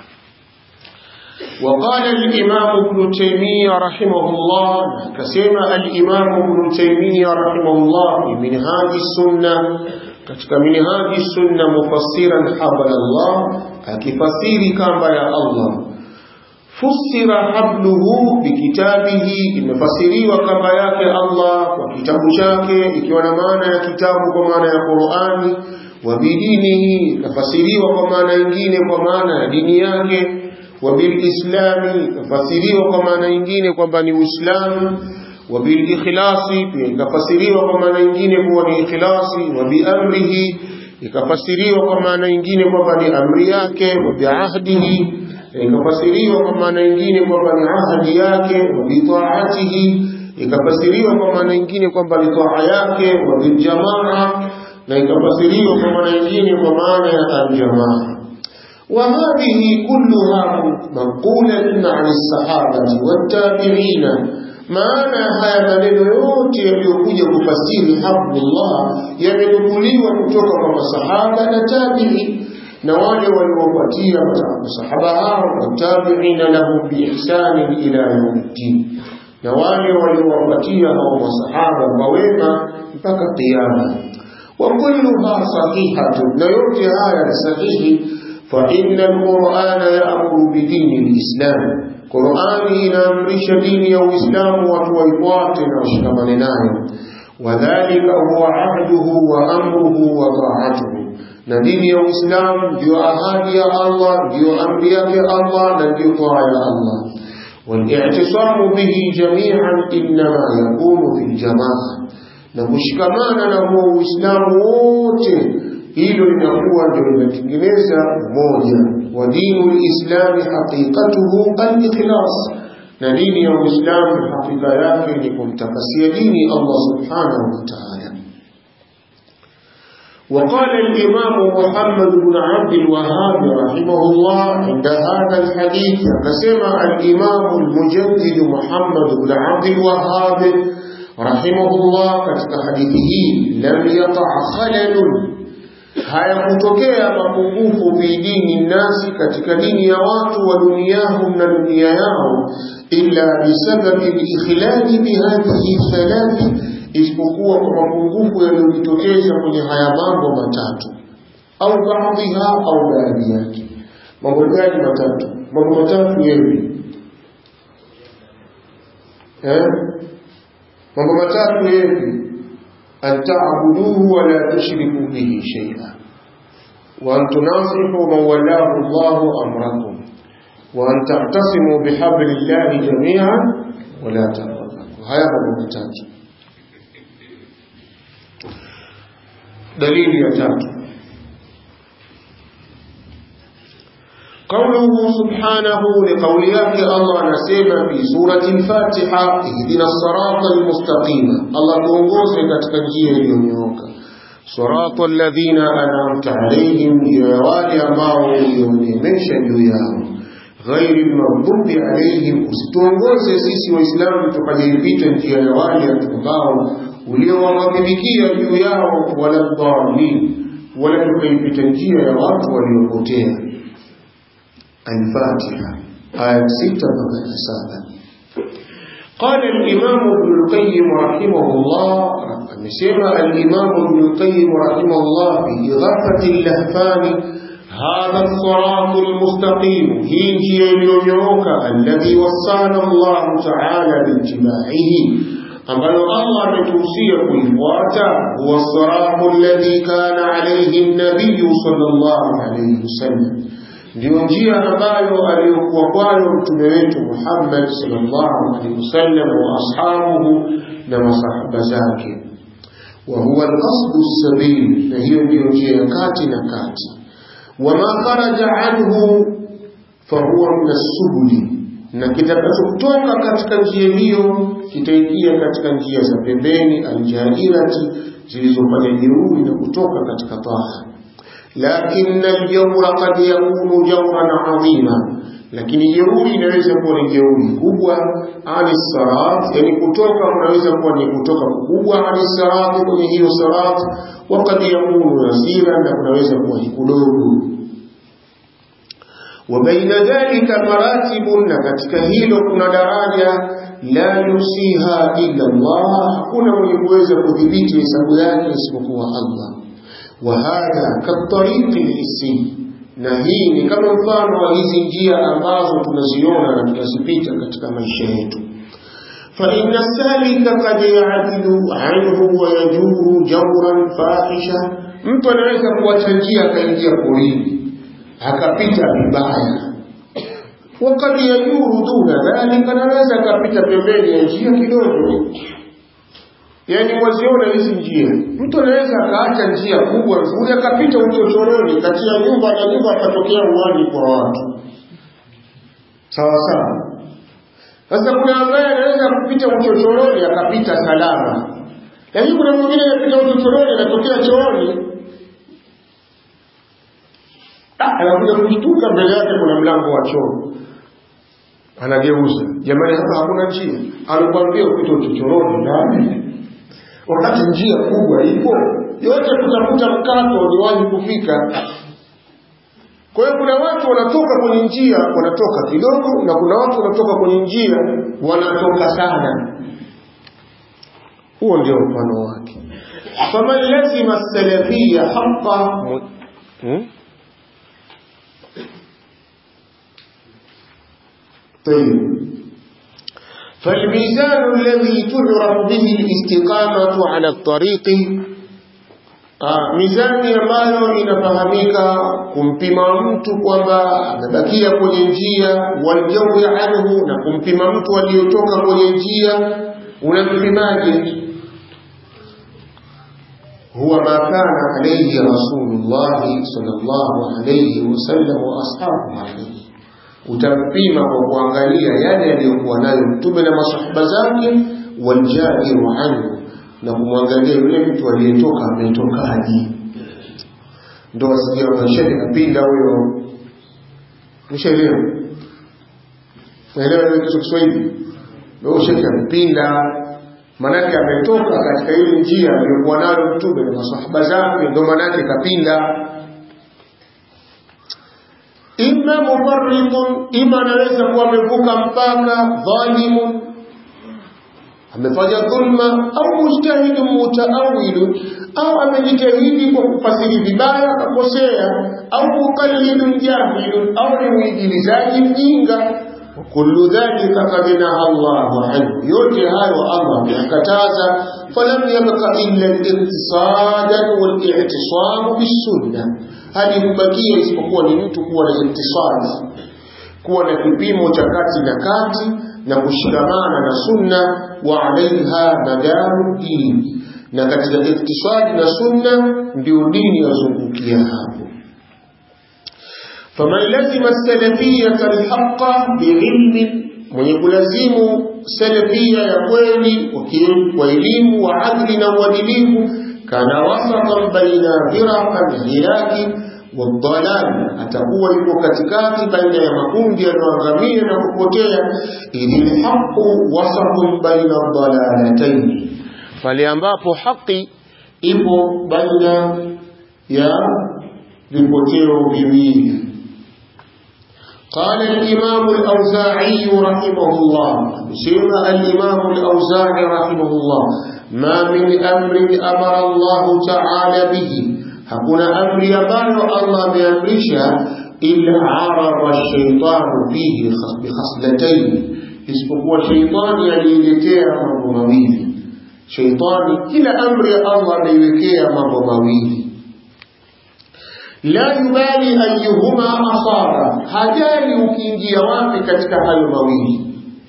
وقال الإمام ابن تيمية رحمه الله كسيما الإمام ابن تيمية رحمه الله في منهاج السنة katika minhaji sunna mufassiran habla Allah akifasiri kamba ya Allah fusira habluhu bikitabihi imefasiriwa kamba yake Allah kwa kitabu chake ikiwa na maana ya kitabu kwa maana ya Qur'ani wa bidinihi ikafasiriwa kwa maana nyingine kwa maana ya dini yake wa bilislami ikafasiriwa kwa maana nyingine kwamba ni Uislamu wa bilikhlasi pia ikafasiriwa kwa maana nyingine kuwa ni ikhlasi wa biamrihi ikafasiriwa kwa maana nyingine kwamba ni amri yake wa biahdihi ikafasiriwa kwa maana nyingine kwamba ni ahadi yake wa bitaatihi ikafasiriwa kwa maana nyingine kwamba ni taa yake wa biljamaa na ikafasiriwa kwa maana nyingine kwa maana ya aljamaa وهذه كلها منقولة عن الصحابة والتابعين maana haya maneno yote yaliyokuja kufasiri hablullah yamenukuliwa kutoka kwa masahaba na tabi'i na wale waliofuatia masahaba hao watabiina lahum biihsani ila yaumiddin na wale waliowafuatia hao masahaba kwa wema mpaka kiyama wa kulluha sahihatun na yote haya ni sahihi fa inna alqur'ana ya'muru bidini alislam Qur'ani inaamrisha dini ya Uislamu watu waifuate na washikamane nayo wadhalika huwa ahduhu wa amruhu wa ta'atuhu na dini ya Uislamu ndio ahadi ya Allah ndio amri yake Allah na ndio taa ya Allah والاعتصام به جميعا إنما يكون في الجماعة na kushikamana na huo Uislamu wote hilo linakuwa ndio linatengeneza umoja wa dinu lislami haqiqatuhu al-ikhlas na dini ya Uislamu hakika yake ni kumtakasia dini Allah subhanahu wa ta'ala وقال الإمام محمد بن عبد الوهاب رحمه الله عند هذا الحديث كسمع الإمام المجدد محمد بن عبد الوهاب رحمه الله كتك حديثه لم يقع خلل hayakutokea mapungufu fi dini nasi katika dini ya watu wa duniyahum na dunia yao illa bisababi likhlali bihadhihi thalathi isipokuwa kwa mapungufu yaliyojitokeza kwenye haya mambo matatu au baadhiha au baadhi yake mambo gani matatu mambo matatu yepi eh mambo matatu yepi أن تعبدوه ولا تشركوا به شيئا وأن تناصحوا من ولاه الله أمركم وأن تعتصموا بحبل الله جميعا ولا تفرقوا هذا ممتاز دليل يتاج قوله سبحانه لقوليات الله نسيما في سورة الفاتحة اهدنا الصراط المستقيم الله تنقوز كتكنجيه اليونيوكا صراط الذين أنعمت عليهم جوالي أماو يونيميشا يوياو غير المغضوب عليهم usituongoze sisi waislamu tukajipita njia ya wale ambao uliowaghadhibikia juu yao wala dhalin wala tukaipita njia ya watu waliopotea الفاتحة آية ستة بقى سابع قال الإمام ابن القيم رحمه الله نسمع الإمام ابن القيم رحمه الله في إغاثة اللهفان هذا الصراط المستقيم هيجي اليوم الذي وصانا الله تعالى باتباعه ambalo Allah ametuhusia kuifuata huwa siratu alladhi kana alayhi an-nabiy sallallahu alayhi wasallam ndio njia ambayo aliyokuwa kwayo mtume wetu Muhammad sallallahu alaihi wasallam wa ashabuhu na masahaba zake wa huwa al-qasd as-sabil na hiyo ndio njia ya kati na kati wama kharaja anhu fahuwa min as-subuli na kitakachotoka katika njia hiyo kitaingia katika njia za pembeni aljairati zilizofanya jeuri na kutoka katika taa لكن الجور قد يكون جورا عظيما lakini jeuri inaweza kuwa ni jeuri kubwa ani sarat yani kutoka kunaweza kuwa ni kutoka kukubwa ani sarat kwenye hiyo sarat wakati yakunu yasira na kunaweza kuwa ni kudogo وبين ذلك مراتب نكتك هيلو كنا daraja la yusiha illa Allah hakuna mwenye kuweza kudhibiti hesabu yake isipokuwa Allah wa hadha katariqi lisi na hii ni kama mfano wa hizi njia ambazo tunaziona na tunazipita katika maisha yetu فإن السالك قد يعدل عنه ويجور جورا فاحشا mtu anaweza kuacha njia akaingia porini akapita vibaya wakati yajuru duna dhalika naweza akapita pembeni ya njia kidogo yaani mwaziona hizi njia mtu anaweza akaacha njia kubwa nzuri akapita uchochoroni kati ya nyumba na nyumba akatokea uwani kwa watu sawa sawa sasa kuna ambaye anaweza kupita uchochoroni akapita salama lakini kuna mwingine anapita uchochoroni anatokea chooni anakuja kushtuka mbele yake kuna mlango wa choo anageuza jamani hapa hakuna njia alikwambia upite uchochoroni ndani wakati njia kubwa ipo yote kutafuta mkato ni wahi kufika kwa hiyo kuna watu wanatoka kwenye njia wanatoka kidogo na kuna watu wanatoka kwenye njia wanatoka sana huo ndio mfano wake faman lazima salafia haqa hmm? طيب فالميزان الذي تعرف به الاستقامة على الطريق Ah, mizani ambayo inafahamika kumpima mtu kwamba amebakia kwenye njia waljawi anhu na kumpima mtu aliyotoka kwenye njia unampimaje huwa ma kana alayhi rasulullah sallallahu alayhi wasallam wa ashabu alayhi utampima kwa kuangalia yale aliyokuwa nayo mtume na masahaba zake waljairu anhu na kumwangalia yule mtu aliyetoka ametokaje ndo wasikia shekhe kapinda huyo mshaelewa naelewa hiyo Kiswahili ndio shekhe amepinda manake ametoka katika ile njia aliyokuwa nayo mtume na masahaba zake ndio manake kapinda imma mufarritun ima anaweza kuwa amevuka mpaka dhalimun amefanya dhulma au mujtahidun mutaawilun au amejitahidi kwa kufasiri vibaya akakosea au muqallidun jahilun au ni muigilizaji mjinga kullu dhalika qad naha Allahu anhu yote hayo Allah ameyakataza falam yabqa illa al-iktisad wal-i'tisam bis-sunnah hadi kubakia isipokuwa ni mtu kuwa na iktisad kuwa na kipimo cha kati na kati na kushikamana na sunna wa alaiha madaru dini na katika iktisadi na sunna ndio dini yazungukia hapo faman lazima salafiyata alhaqa biilmin mwenye kulazimu salafia ya kweli kwa elimu wa adli na uadilifu kana wasatan baina firaqan hilaki wadhalal atakuwa yuko katikati baina ya makundi yanayoangamia na kupotea idhil haqu wasatun baina dhalalatayn pale ambapo haki ipo baina ya vipoteo viwili قال الإمام الأوزاعي رحمه الله سمع الإمام الأوزاعي رحمه الله ما من أمر أمر الله تعالى به hakuna amri ambayo Allah ameamrisha illa arada shaitanu fihi bikhaslatayn isipokuwa shaitani aliiletea mambo mawili shaitani kila amri ya Allah ameiwekea mambo mawili la yubali ayuhuma asara hajali ukiingia wapi katika hayo mawili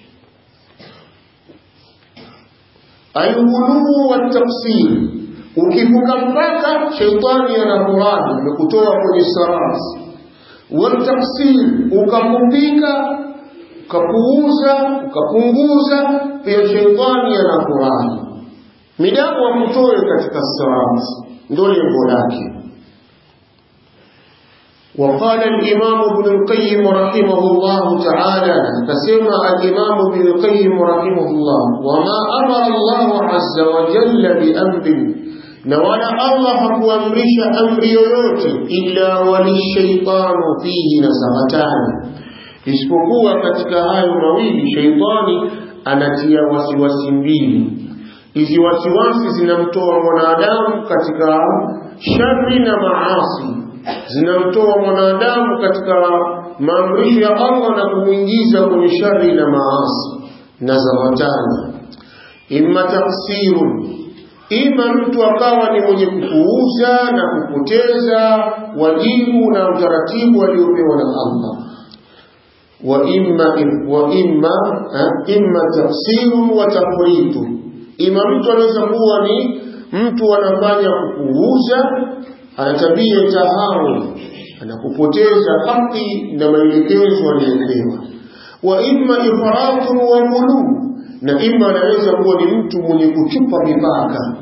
alghuluu waltaksir ukivuka mpaka sheitani anafurahi amekutoa kwenye sarasi waltaksir ukapupika ukapuuza ukapunguza pia sheitani anafurahi midamu akutoe katika sarasi ndo lengo lake وقال الإمام ابن القيم رحمه الله تعالى فسمع الإمام ابن القيم رحمه الله وما أمر الله عز وجل بأمر نوانا الله حكوامرش أمر يوت إلا وللشيطان فيه نزغتان isipokuwa katika hayo mawili sheitani anatia wasiwasi mbili hizi wasiwasi zinamtoa mwanadamu katika shari na maasi zinamtoa mwanadamu katika maamrisho ya Allah na kumwingiza kwenye shari na maasi na zawatani imma taksirun ima mtu akawa ni mwenye kupuuza na kupoteza wajibu na utaratibu aliopewa na Allah wa imma wa imma imma tafsirun wa tafritu ima mtu anaweza kuwa ni mtu anafanya kupuuza ana tabia tahawun anakupoteza haki na maelekezo aliyopewa wa imma ifratun wa ghuluu na ima anaweza kuwa ni mtu mwenye kuchupa mipaka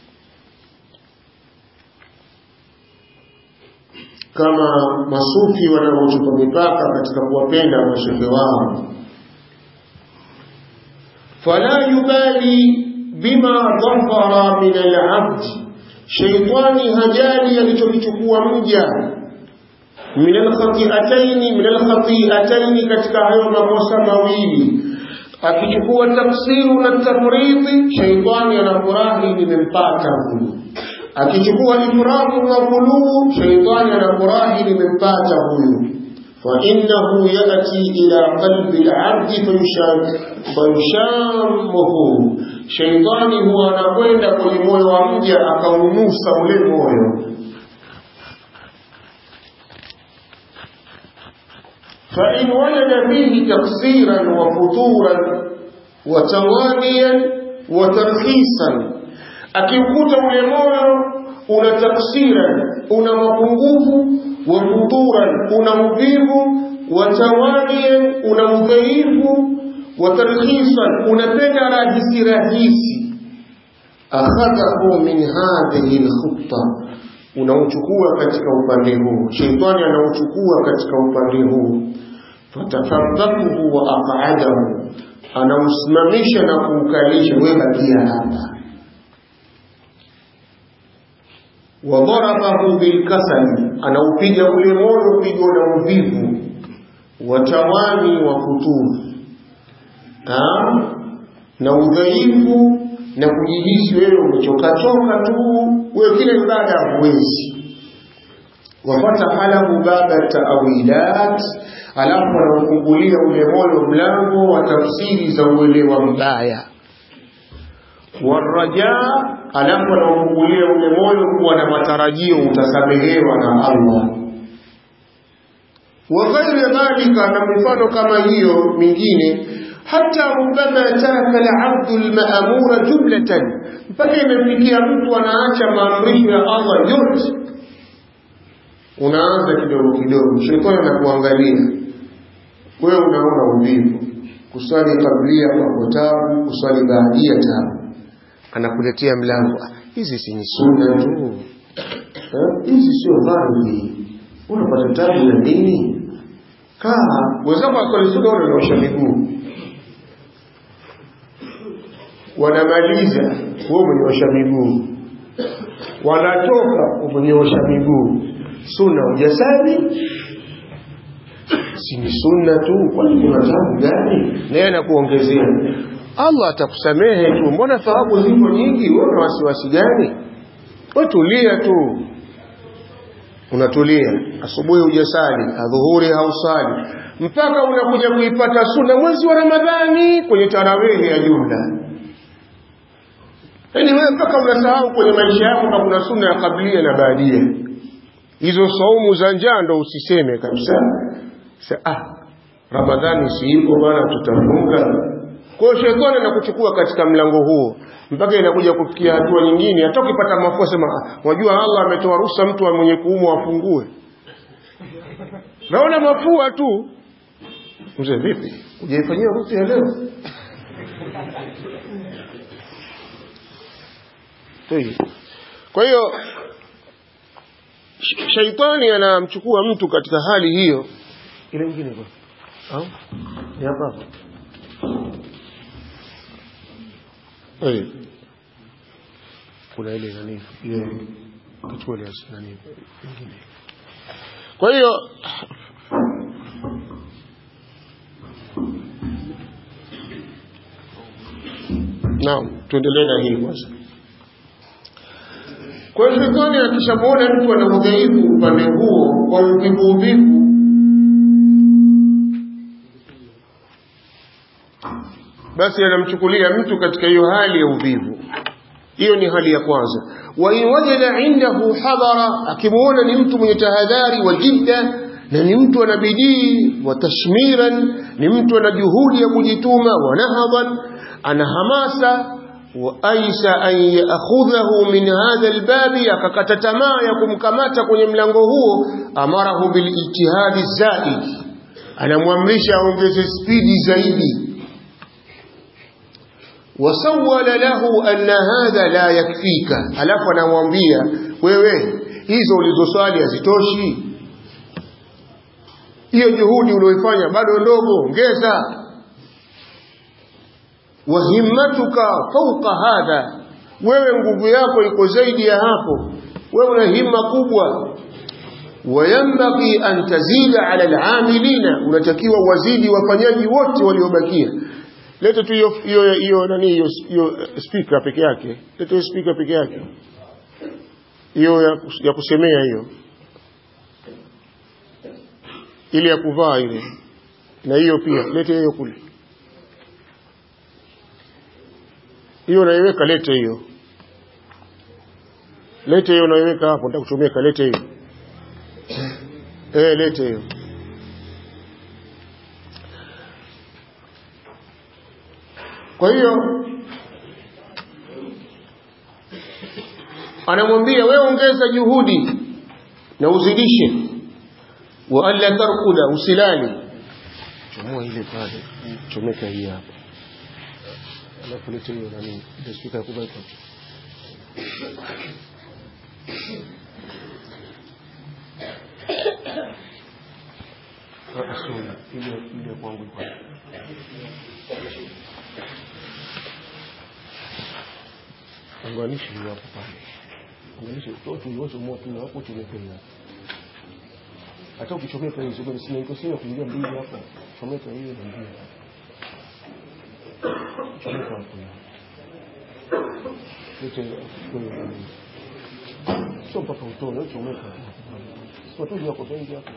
kama masufi wanaochupa mipaka katika kuwapenda mashehe wao fala yubali bima dhafara min alabd sheitani hajali alichokichukua mja min alkhati'ataini min alkhati'ataini katika hayo makosa mawili akichukua tafsiru na tafriti sheitani anafurahi nimempata huyu akichukua ifratu na ghuluu sheitani anafurahi nimempata huyu فإنه يأتي إلى قلب العبد فيشامه sheitani huwa anakwenda kwenye moyo wa mja akaunusa ule moyo فإن وجد فيه تقصيرا وفتورا وتوانيا وترخيصا akikuta ule moyo una taksiran una mapungufu wa futuran una uvivu wa tawanian una udhaifu wa tarkhisan unapenda rahisi rahisi akhadahu min hadhihi alkhutta unauchukua katika upande huu sheitani anauchukua katika upande huu fatafadhakuhu wa aqadahu anausimamisha na kuukalisha wewe bakia hapa wadharabahu bilkasali anaupiga ule moyo pigo la uvivu watawani wa kuturu na udhaifu na kujihisi wewe umechokachoka tu wewe kile ibada huwezi wafata lahu baba taawilat alafu anaufungulia ule moyo mlango wa tafsiri za uelewa mbaya warajaa alafu anaufungulia ule moyo kuwa na matarajio utasamehewa na Allah wa ghairi dhalika na mifano kama hiyo mingine hata rubama taraka al-abdu al-ma'mura jumlatan mpaka imefikia mtu anaacha maamrisho ya Allah yote unaanza kidogo kidogo shetani anakuangalia wewe unaona uvivu kuswali kablia kwa tabu kuswali baadia tabu anakuletea mlango hizi si ni sunna tu hizi sio dhambi unapata tabu na nini kaa wenzako akalisuka unanyosha miguu wanamaliza wewe umenyosha miguu wanatoka umenyosha miguu sunna ujasali si ni sunna tu kwani kuna tabu gani naye anakuongezea Allah atakusamehe tu mbona thawabu ziko nyingi wewe una wasiwasi gani wewe tulia tu unatulia asubuhi hujasali adhuhuri hausali mpaka unakuja kuipata sunna mwezi wa Ramadhani kwenye tarawehe ya jumla yaani wewe mpaka unasahau kwenye maisha yako kama kuna sunna ya kablia na baadia hizo saumu za njaa ndo usiseme kabisa Sa, ah Ramadhani si ipo bana tutafunga kwa hiyo shetani anakuchukua katika mlango huo mpaka inakuja kufikia hatua nyingine hata ukipata mafua sema wajua Allah ametoa ruhusa mtu mwenye kuumwa afungue naona mafua tu mzee vipi hujaifanyia ruhusa leo kwa hiyo sh- shaitani anamchukua mtu katika hali hiyo ile nyingine kwa au ni hapa hapa eh kuna ile nani ile kichwa ile nani nyingine kwa hiyo naam tuendelee na hii kwanza kwa hiyo shetani akishamwona mtu ana udhaifu upande huo kwa uvivu uvivu basi anamchukulia mtu katika hiyo hali ya uvivu hiyo ni hali ya kwanza wa in wajada indahu hadhara akimwona ni mtu mwenye tahadhari wa jidda na ni mtu ana bidii wa tashmiran ni mtu ana juhudi ya kujituma wa nahadhan ana hamasa wa aisa an yaakhudhahu min hadha albabi akakata tamaa ya kumkamata kwenye mlango huo amarahu bilijtihadi zaid anamwamrisha aongeze spidi zaidi wasawala lahu anna hadha la yakfika alafu anamwambia wewe hizo ulizoswali hazitoshi hiyo juhudi ulioifanya bado ndogo ongeza wa himmatuka fauqa hadha wewe nguvu yako iko zaidi ya hapo wewe una himma kubwa wayambaghi an tazida ala alamilina unatakiwa wazidi wafanyaji wote waliobakia leta tu hiyo hiyo hiyo nani hiyo hiyo speaker peke yake leta hiyo speaker peke yake hiyo ya, kus- ya kusemea hiyo ile ya kuvaa ile na hiyo pia lete hiyo kule hiyo naiweka lete hiyo lete hiyo naiweka hapo nataka kuchomeka lete hiyo eh lete hiyo kwa hiyo anamwambia wewe ongeza juhudi na uzidishe wa alla tarkuda usilali chomoa ile pale chomeka hii hapa alafu lete hiyo nani ile spika ya kubaki Ah, sorry, ile ile kwangu iko hapa. unganishe hiyo hapo pale unganishe toto yote moto na hapo tumependa hata ukichomeka hizo kwa sina iko sio kuingia mbili hapo chomeka hiyo na mbili chomeka hapo yote kwa sio mpaka utoe chomeka sio tu yako bengi hapo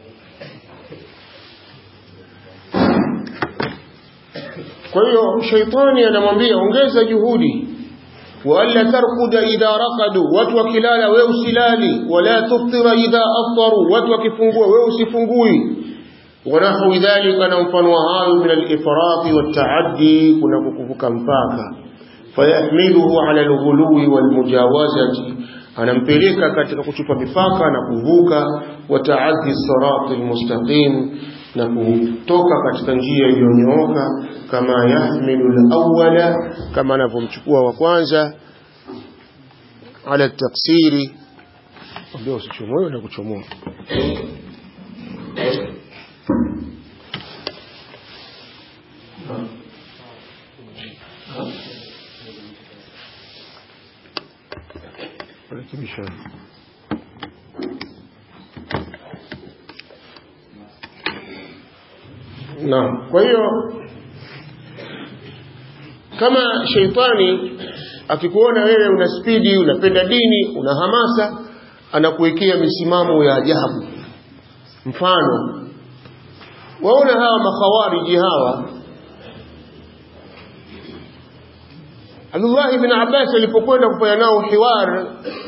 kwa hiyo shaitani anamwambia ongeza juhudi وألا ترقد إذا رقدوا واتوا كلالا ويوسلالي ولا تفطر إذا أفطروا واتوا كفنقوا ويوسفنقوي ونحو ذلك ننفنوها من الإفراط والتعدي كنا كفك مفاكا فيحمله على الغلو والمجاوزة anampeleka katika kuchupa mipaka na kuvuka wataaddi sirati almustaqim na kutoka katika njia iliyonyooka kama yahmilu alawwala kama anavyomchukua wa kwanza ala taksiri ambao usichomoe na kuchomoa rekebisha Naam. Kwa hiyo kama sheitani akikuona wewe una spidi, unapenda dini, una hamasa, anakuwekea misimamo ya ajabu. Mfano, waona hawa makhawariji hawa Abdullah ibn Abbas alipokwenda kufanya nao hiwar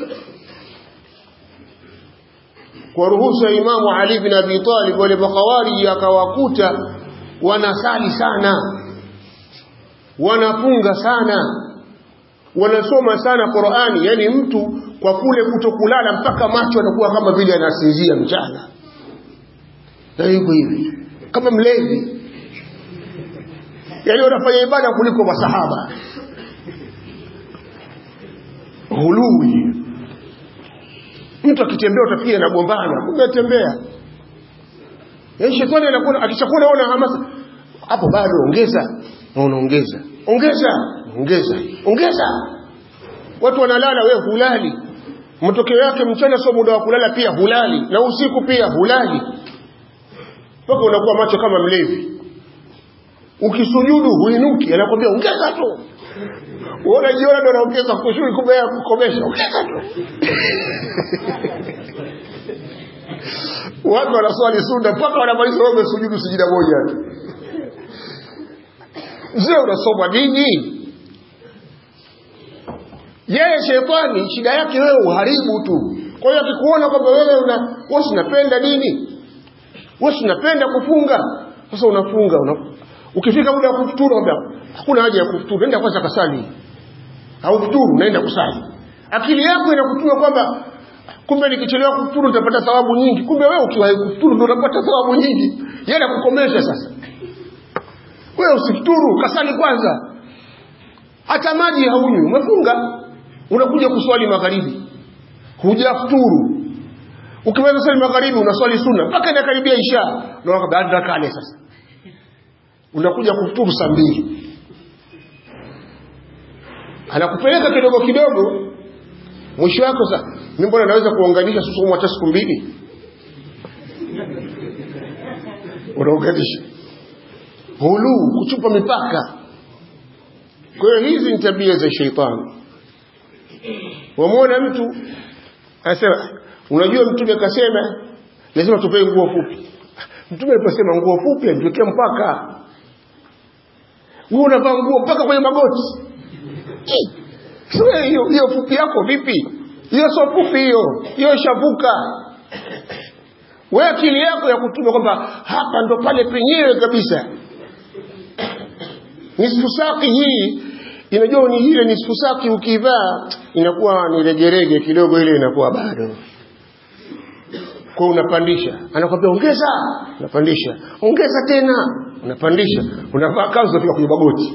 kwa ruhusa ya Imamu Ali bin Abi Talib, wale makhawariji akawakuta wanasali sana, wanafunga sana, wanasoma sana Qur'ani, yani mtu kwa kule kutokulala mpaka macho anakuwa kama vile anasinzia mchana, na hivyo hivi kama mlevi, yani wanafanya ibada kuliko masahaba hului mtu akitembea utafikia anagombana kumbe atembea yaani shetani anakuwa akishakuwa naona hamasa hapo bado ongeza na unaongeza ongeza ongeza ongeza watu wanalala wewe hulali matokeo yake mchana sio muda wa kulala pia hulali na usiku pia hulali mpaka unakuwa macho kama mlevi ukisujudu huinuki anakwambia ongeza tu uona jiona ndo anaongeza kushuri kumbe ya kukomesha ongeza tu watu wanaswali sunna mpaka wanamaliza wao wamesujudu sijida moja tu mzee unasoma nini yeye shetani shida yake wewe uharibu tu kwa hiyo akikuona kwamba wewe una wewe unapenda dini wewe unapenda kufunga sasa unafunga una, ukifika muda wa kufuturu kwamba hakuna haja ya kufuturu nenda kwanza kasali au kufuturu naenda kusali akili yako inakutuma kwamba kumbe nikichelewa kufuturu nitapata thawabu nyingi kumbe wewe ukiwahi kufuturu ndio unapata thawabu nyingi yeye anakukomesha sasa wewe usifuturu kasali kwanza hata maji haunywi umefunga unakuja kuswali magharibi hujafuturu ukimaliza swali magharibi unaswali sunna mpaka inakaribia isha unaona baada kale sasa unakuja kufuturu saa mbili anakupeleka kidogo kidogo mwisho wako sasa mimi mbona naweza kuunganisha susumu hata siku mbili unaunganisha hulu kuchupa mipaka kwa hiyo hizi ni tabia za sheitani wamwona mtu anasema unajua mtume akasema lazima tupewe nguo fupi mtume aliposema nguo fupi alituwekea mpaka wewe unavaa nguo mpaka kwenye magoti hiyo hiyo fupi yako vipi hiyo sio fupi hiyo hiyo ishavuka wewe akili yako ya kutuma kwamba hapa ndo pale penyewe kabisa nisfu saki hii inajua ni ile nisfu saki ukivaa inakuwa ni regerege kidogo ile inakuwa bado kwa unapandisha anakwambia ongeza unapandisha ongeza tena unapandisha unavaa kanzu unafika kwenye magoti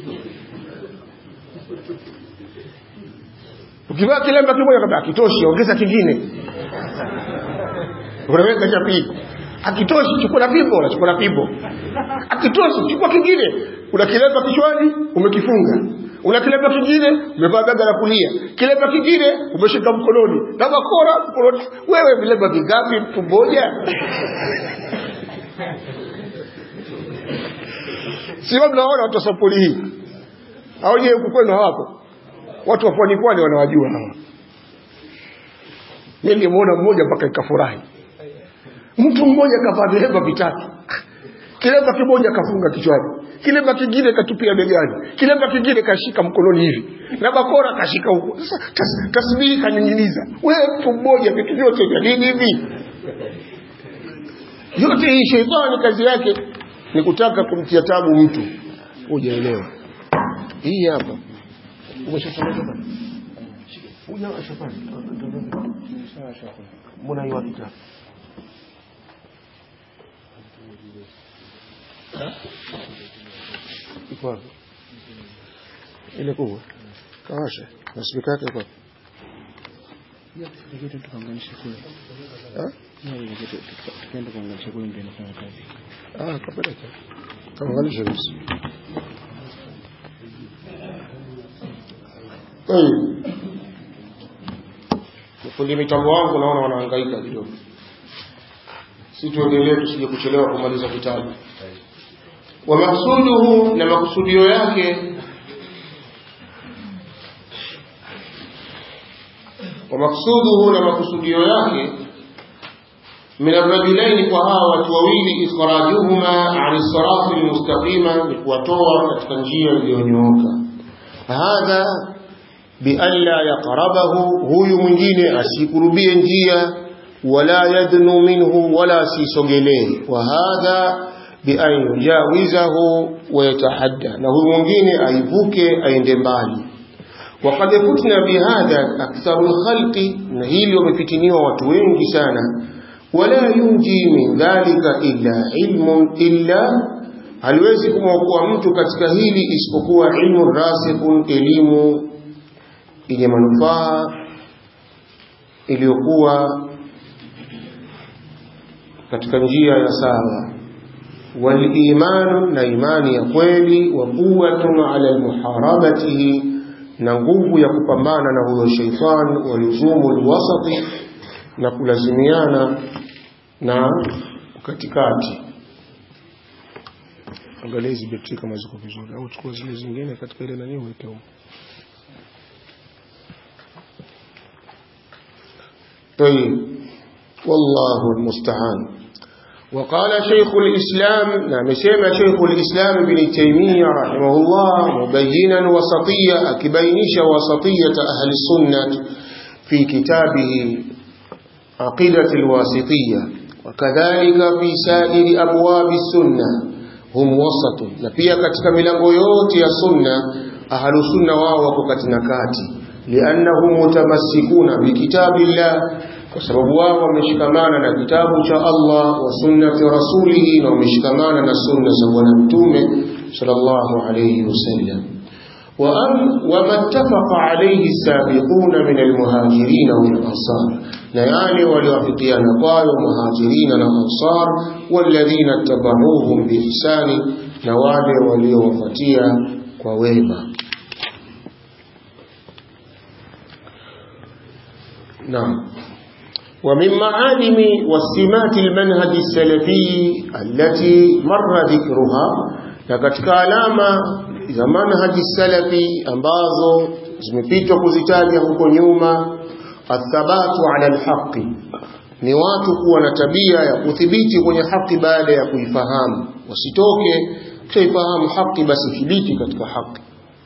ukivaa kilemba kimoja kabla akitoshi ongeza kingine unaweka cha pili akitoshi chukua na fimbo unachukua na fimbo akitoshi chukua kingine una kilemba kichwani umekifunga una kilemba kingine umevaa gaga la kulia kilemba kingine umeshika mkononi na bakora mkononi wewe vilemba vingapi mtu mmoja sio mnaona watu wa sampuli hii au je huku kwenu hawapo watu wa pwani pwani wanawajua hawa mimi nimeona mmoja mpaka ikafurahi mtu mmoja kavaa vilemba vitatu kilemba kimoja kafunga kichwani kilemba kingine katupia begani kilemba kingine kashika mkononi hivi na bakora kashika huko sasa tas, tasbihi kaning'iniza wewe mtu mmoja vitu vyote vya nini hivi yote hii sheitani kazi yake ni kutaka kumtia tabu mtu hujaelewa hii hapa umeshasomeka bana uja shafani mbona hiyo kitabu iko wapi ile kubwa kawasha na spika yake iko wapi tukaenda kuanganisha kule ndio inafanya kazi ah kapeleka kaunganisha basi Tayeb. Fundi mitambo wangu naona wanahangaika kidogo. Si tuendelee tusije kuchelewa kumaliza kitabu. Wa maksuduhu na makusudio yake wa maksuduhu na makusudio yake من الرجلين فها وتوويل إخراجهما عن الصراط المستقيم وتوى كتنجيا ليونيوكا هذا بألا يقربه هو mwingine asikurubie njia wala yadnu minhu wala sisogelee وهذا بأن يجاوزه ويتحدى na huyu mwingine aivuke aende mbali وقد فتنا بهذا أكثر الخلق na hili wamefitiniwa watu wengi sana ولا ينجي من ذلك إلا علم إلا haliwezi kumwokoa mtu katika hili isipokuwa ilmu rasikun elimu yenye manufaa iliyokuwa katika njia ya sawa walimanu na imani ya kweli wa quwwatun ala muharabatihi na nguvu ya kupambana na huyo sheitan waluzumu alwasati na kulazimiana na katikati angalia hizi betri kama ziko vizuri au chukua zile zingine katika ile nani uweke huko طيب والله المستعان وقال شيخ الإسلام نعم سيما شيخ الإسلام بن تيمية رحمه الله مبينا وسطية أكبينش وسطية أهل السنة في كتابه عقيدة الواسطية وكذلك في سائر أبواب السنة هم وسط نبيا katika milango yote ya sunna ahlu sunna wao wako katika kati liannahum mutamassikuna bikitabillah kwa sababu wao wameshikamana na kitabu cha Allah wa sunnati rasulihi na wameshikamana na sunna za bwana mtume sallallahu alayhi wasallam وما اتفق عليه السابقون من المهاجرين والأنصار نياني وليوافقيان قالوا مهاجرين والأنصار والذين اتبعوهم بإحسان نوالي وليوفتيا وويما نعم ومن معالم وسمات المنهج السلفي التي مر ذكرها na katika alama za manhaji salafi ambazo zimepitwa kuzitaja huko nyuma athabatu ala alhaqi ni watu kuwa na tabia ya kuthibiti kwenye haki baada ya kuifahamu wasitoke kuifahamu haki basi thibiti katika haki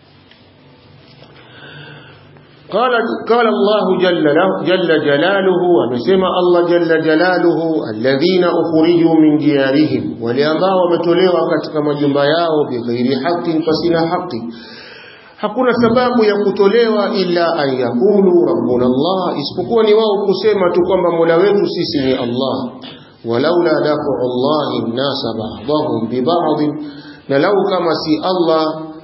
قال قال الله جل, جل جلاله ومسمى الله جل جلاله الذين أخرجوا من ديارهم ولأنباء ومتولوا katika majumba yao bighairi haqqin fasina haqqi hakuna sababu ya kutolewa ila an yakulu rabbuna Allah isipokuwa ni wao kusema tu kwamba Mola wetu sisi ni Allah walaula dafu Allah an-nasa ba'dahum bi ba'd na lau kama si Allah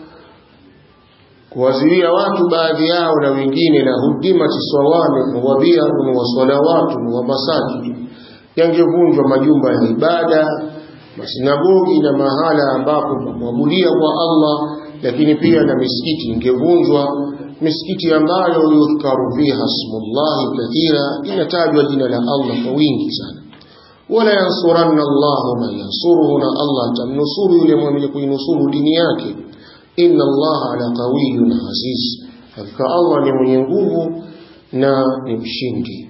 kuwazuia watu baadhi yao na wengine na hudimati swawami wa biarun wa salawatu wa masajid yangevunjwa majumba ya ibada masinagogi na mahala ambapo mwabudia kwa Allah lakini pia na misikiti ingevunjwa misikiti ambayo yudhkaru fiha smullahi kathira inatajwa jina la Allah kwa wingi sana wala yansuranna Allahu man yansuruhu na Allah atamnusuru yule mwenye kuinusuru dini yake inna allaha ala qawiyyun aziz hakika allah ni mwenye nguvu na ni mshindi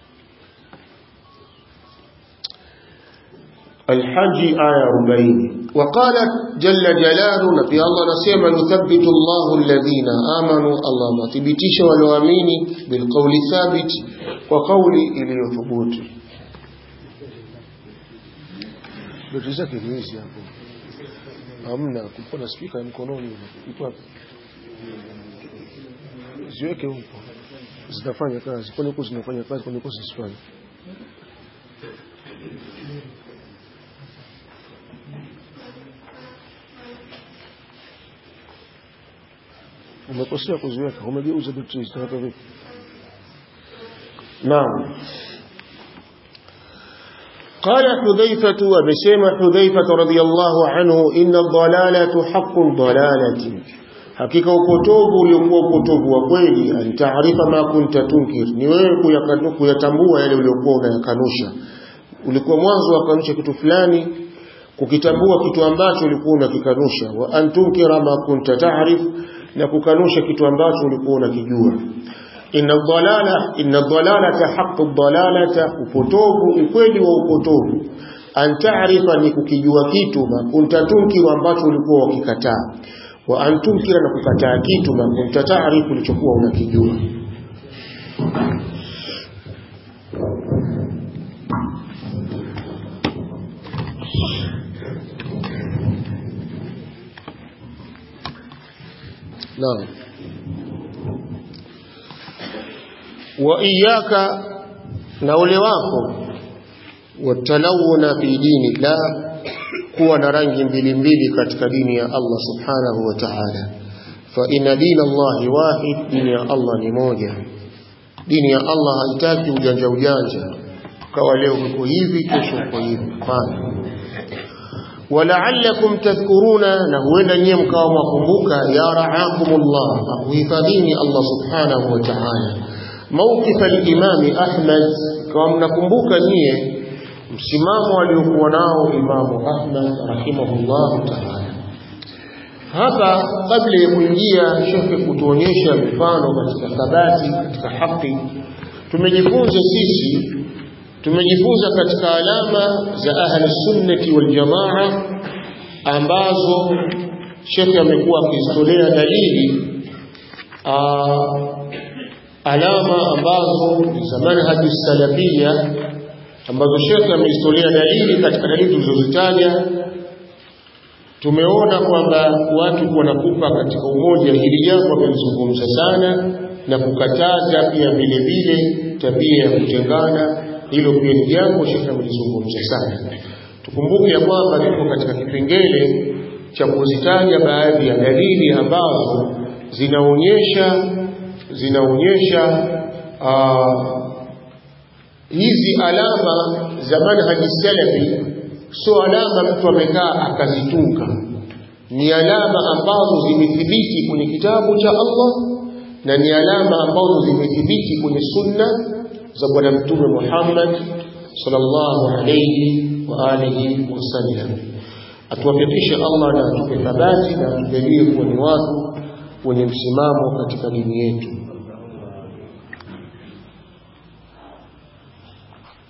الحج آية 40 وقال جل جلاله نبي الله نسيما يثبت الله الذين آمنوا الله ما تبتش والوامين بالقول الثابت وقول إلي ثبوت بجزاك الله hamna kulikuwa na spika mkononi iko wapi ziweke huko zitafanya kazi kwani huko zinafanya kazi kwani huko zisifanye umekosea kuziweka umegeuza betri zitaweka vipi naam قال حذيفة وبسيم حذيفة رضي الله عنه إن الضلالة حق ضلالة hakika upotovu uliokuwa upotovu wa kweli antaarifa ma kunta tunkir ni wewe kuyatambua yale uliokuwa unayakanusha ulikuwa mwanzo wakanusha kitu fulani kukitambua kitu ambacho ulikuwa unakikanusha wa antunkira ma kunta taarif na kukanusha kitu ambacho ulikuwa unakijua inna dhalala inna dhalalata haqqu dhalalata upotovu ukweli wa upotovu an taarifa ni kukijua kitu ma kunta tunkiru ambacho ulikuwa ukikataa wa an tunkira na kukataa kitu ma kunta taarifu ulichokuwa unakijua Naam wa iyaka na ule wako watalawuna fi dini la kuwa na rangi mbili mbili katika dini ya Allah subhanahu wa ta'ala fa inna dina Allahi wahid dini ya Allah ni moja dini ya Allah haitaki ujanja ujanja ukawa leo uko hivi kesho uko hivi hapana walaallakum tadhkuruna na huenda nyie mkawa mwakumbuka ya raakumullah akuhifadhini Allah subhanahu wa ta'ala mawqif al-imam Ahmad kama mnakumbuka nyie msimamo aliokuwa nao Imamu Ahmad rahimahullah ta'ala hapa kabla ya kuingia shekhe kutuonyesha mifano katika thabati katika haki tumejifunza sisi tumejifunza katika alama za ahli sunnati wal jamaa ambazo shekhe amekuwa akizitolea dalili alama ambazo ni za manhaji salafia ambazo shekhe amezitolea dalili katika dalili tulizozitaja tumeona kwamba watu wanakupa katika umoja hili jambo wamelizungumza sana na kukataza pia vile vile tabia ya kutengana hilo pia ni jambo shekhe amelizungumza sana tukumbuke ya kwamba tuko katika kipengele cha kuzitaja baadhi ya dalili ambazo zinaonyesha zinaonyesha hizi alama za manhaji salafi sio alama mtu amekaa akazitunga ni alama ambazo zimethibiti kwenye kitabu cha Allah na ni alama ambazo zimethibiti kwenye sunna za bwana mtume Muhammad sallallahu alayhi wa alihi wasallam atuwafikishe Allah na atupe thabati na atujalie kuwa ni watu wenye msimamo katika dini yetu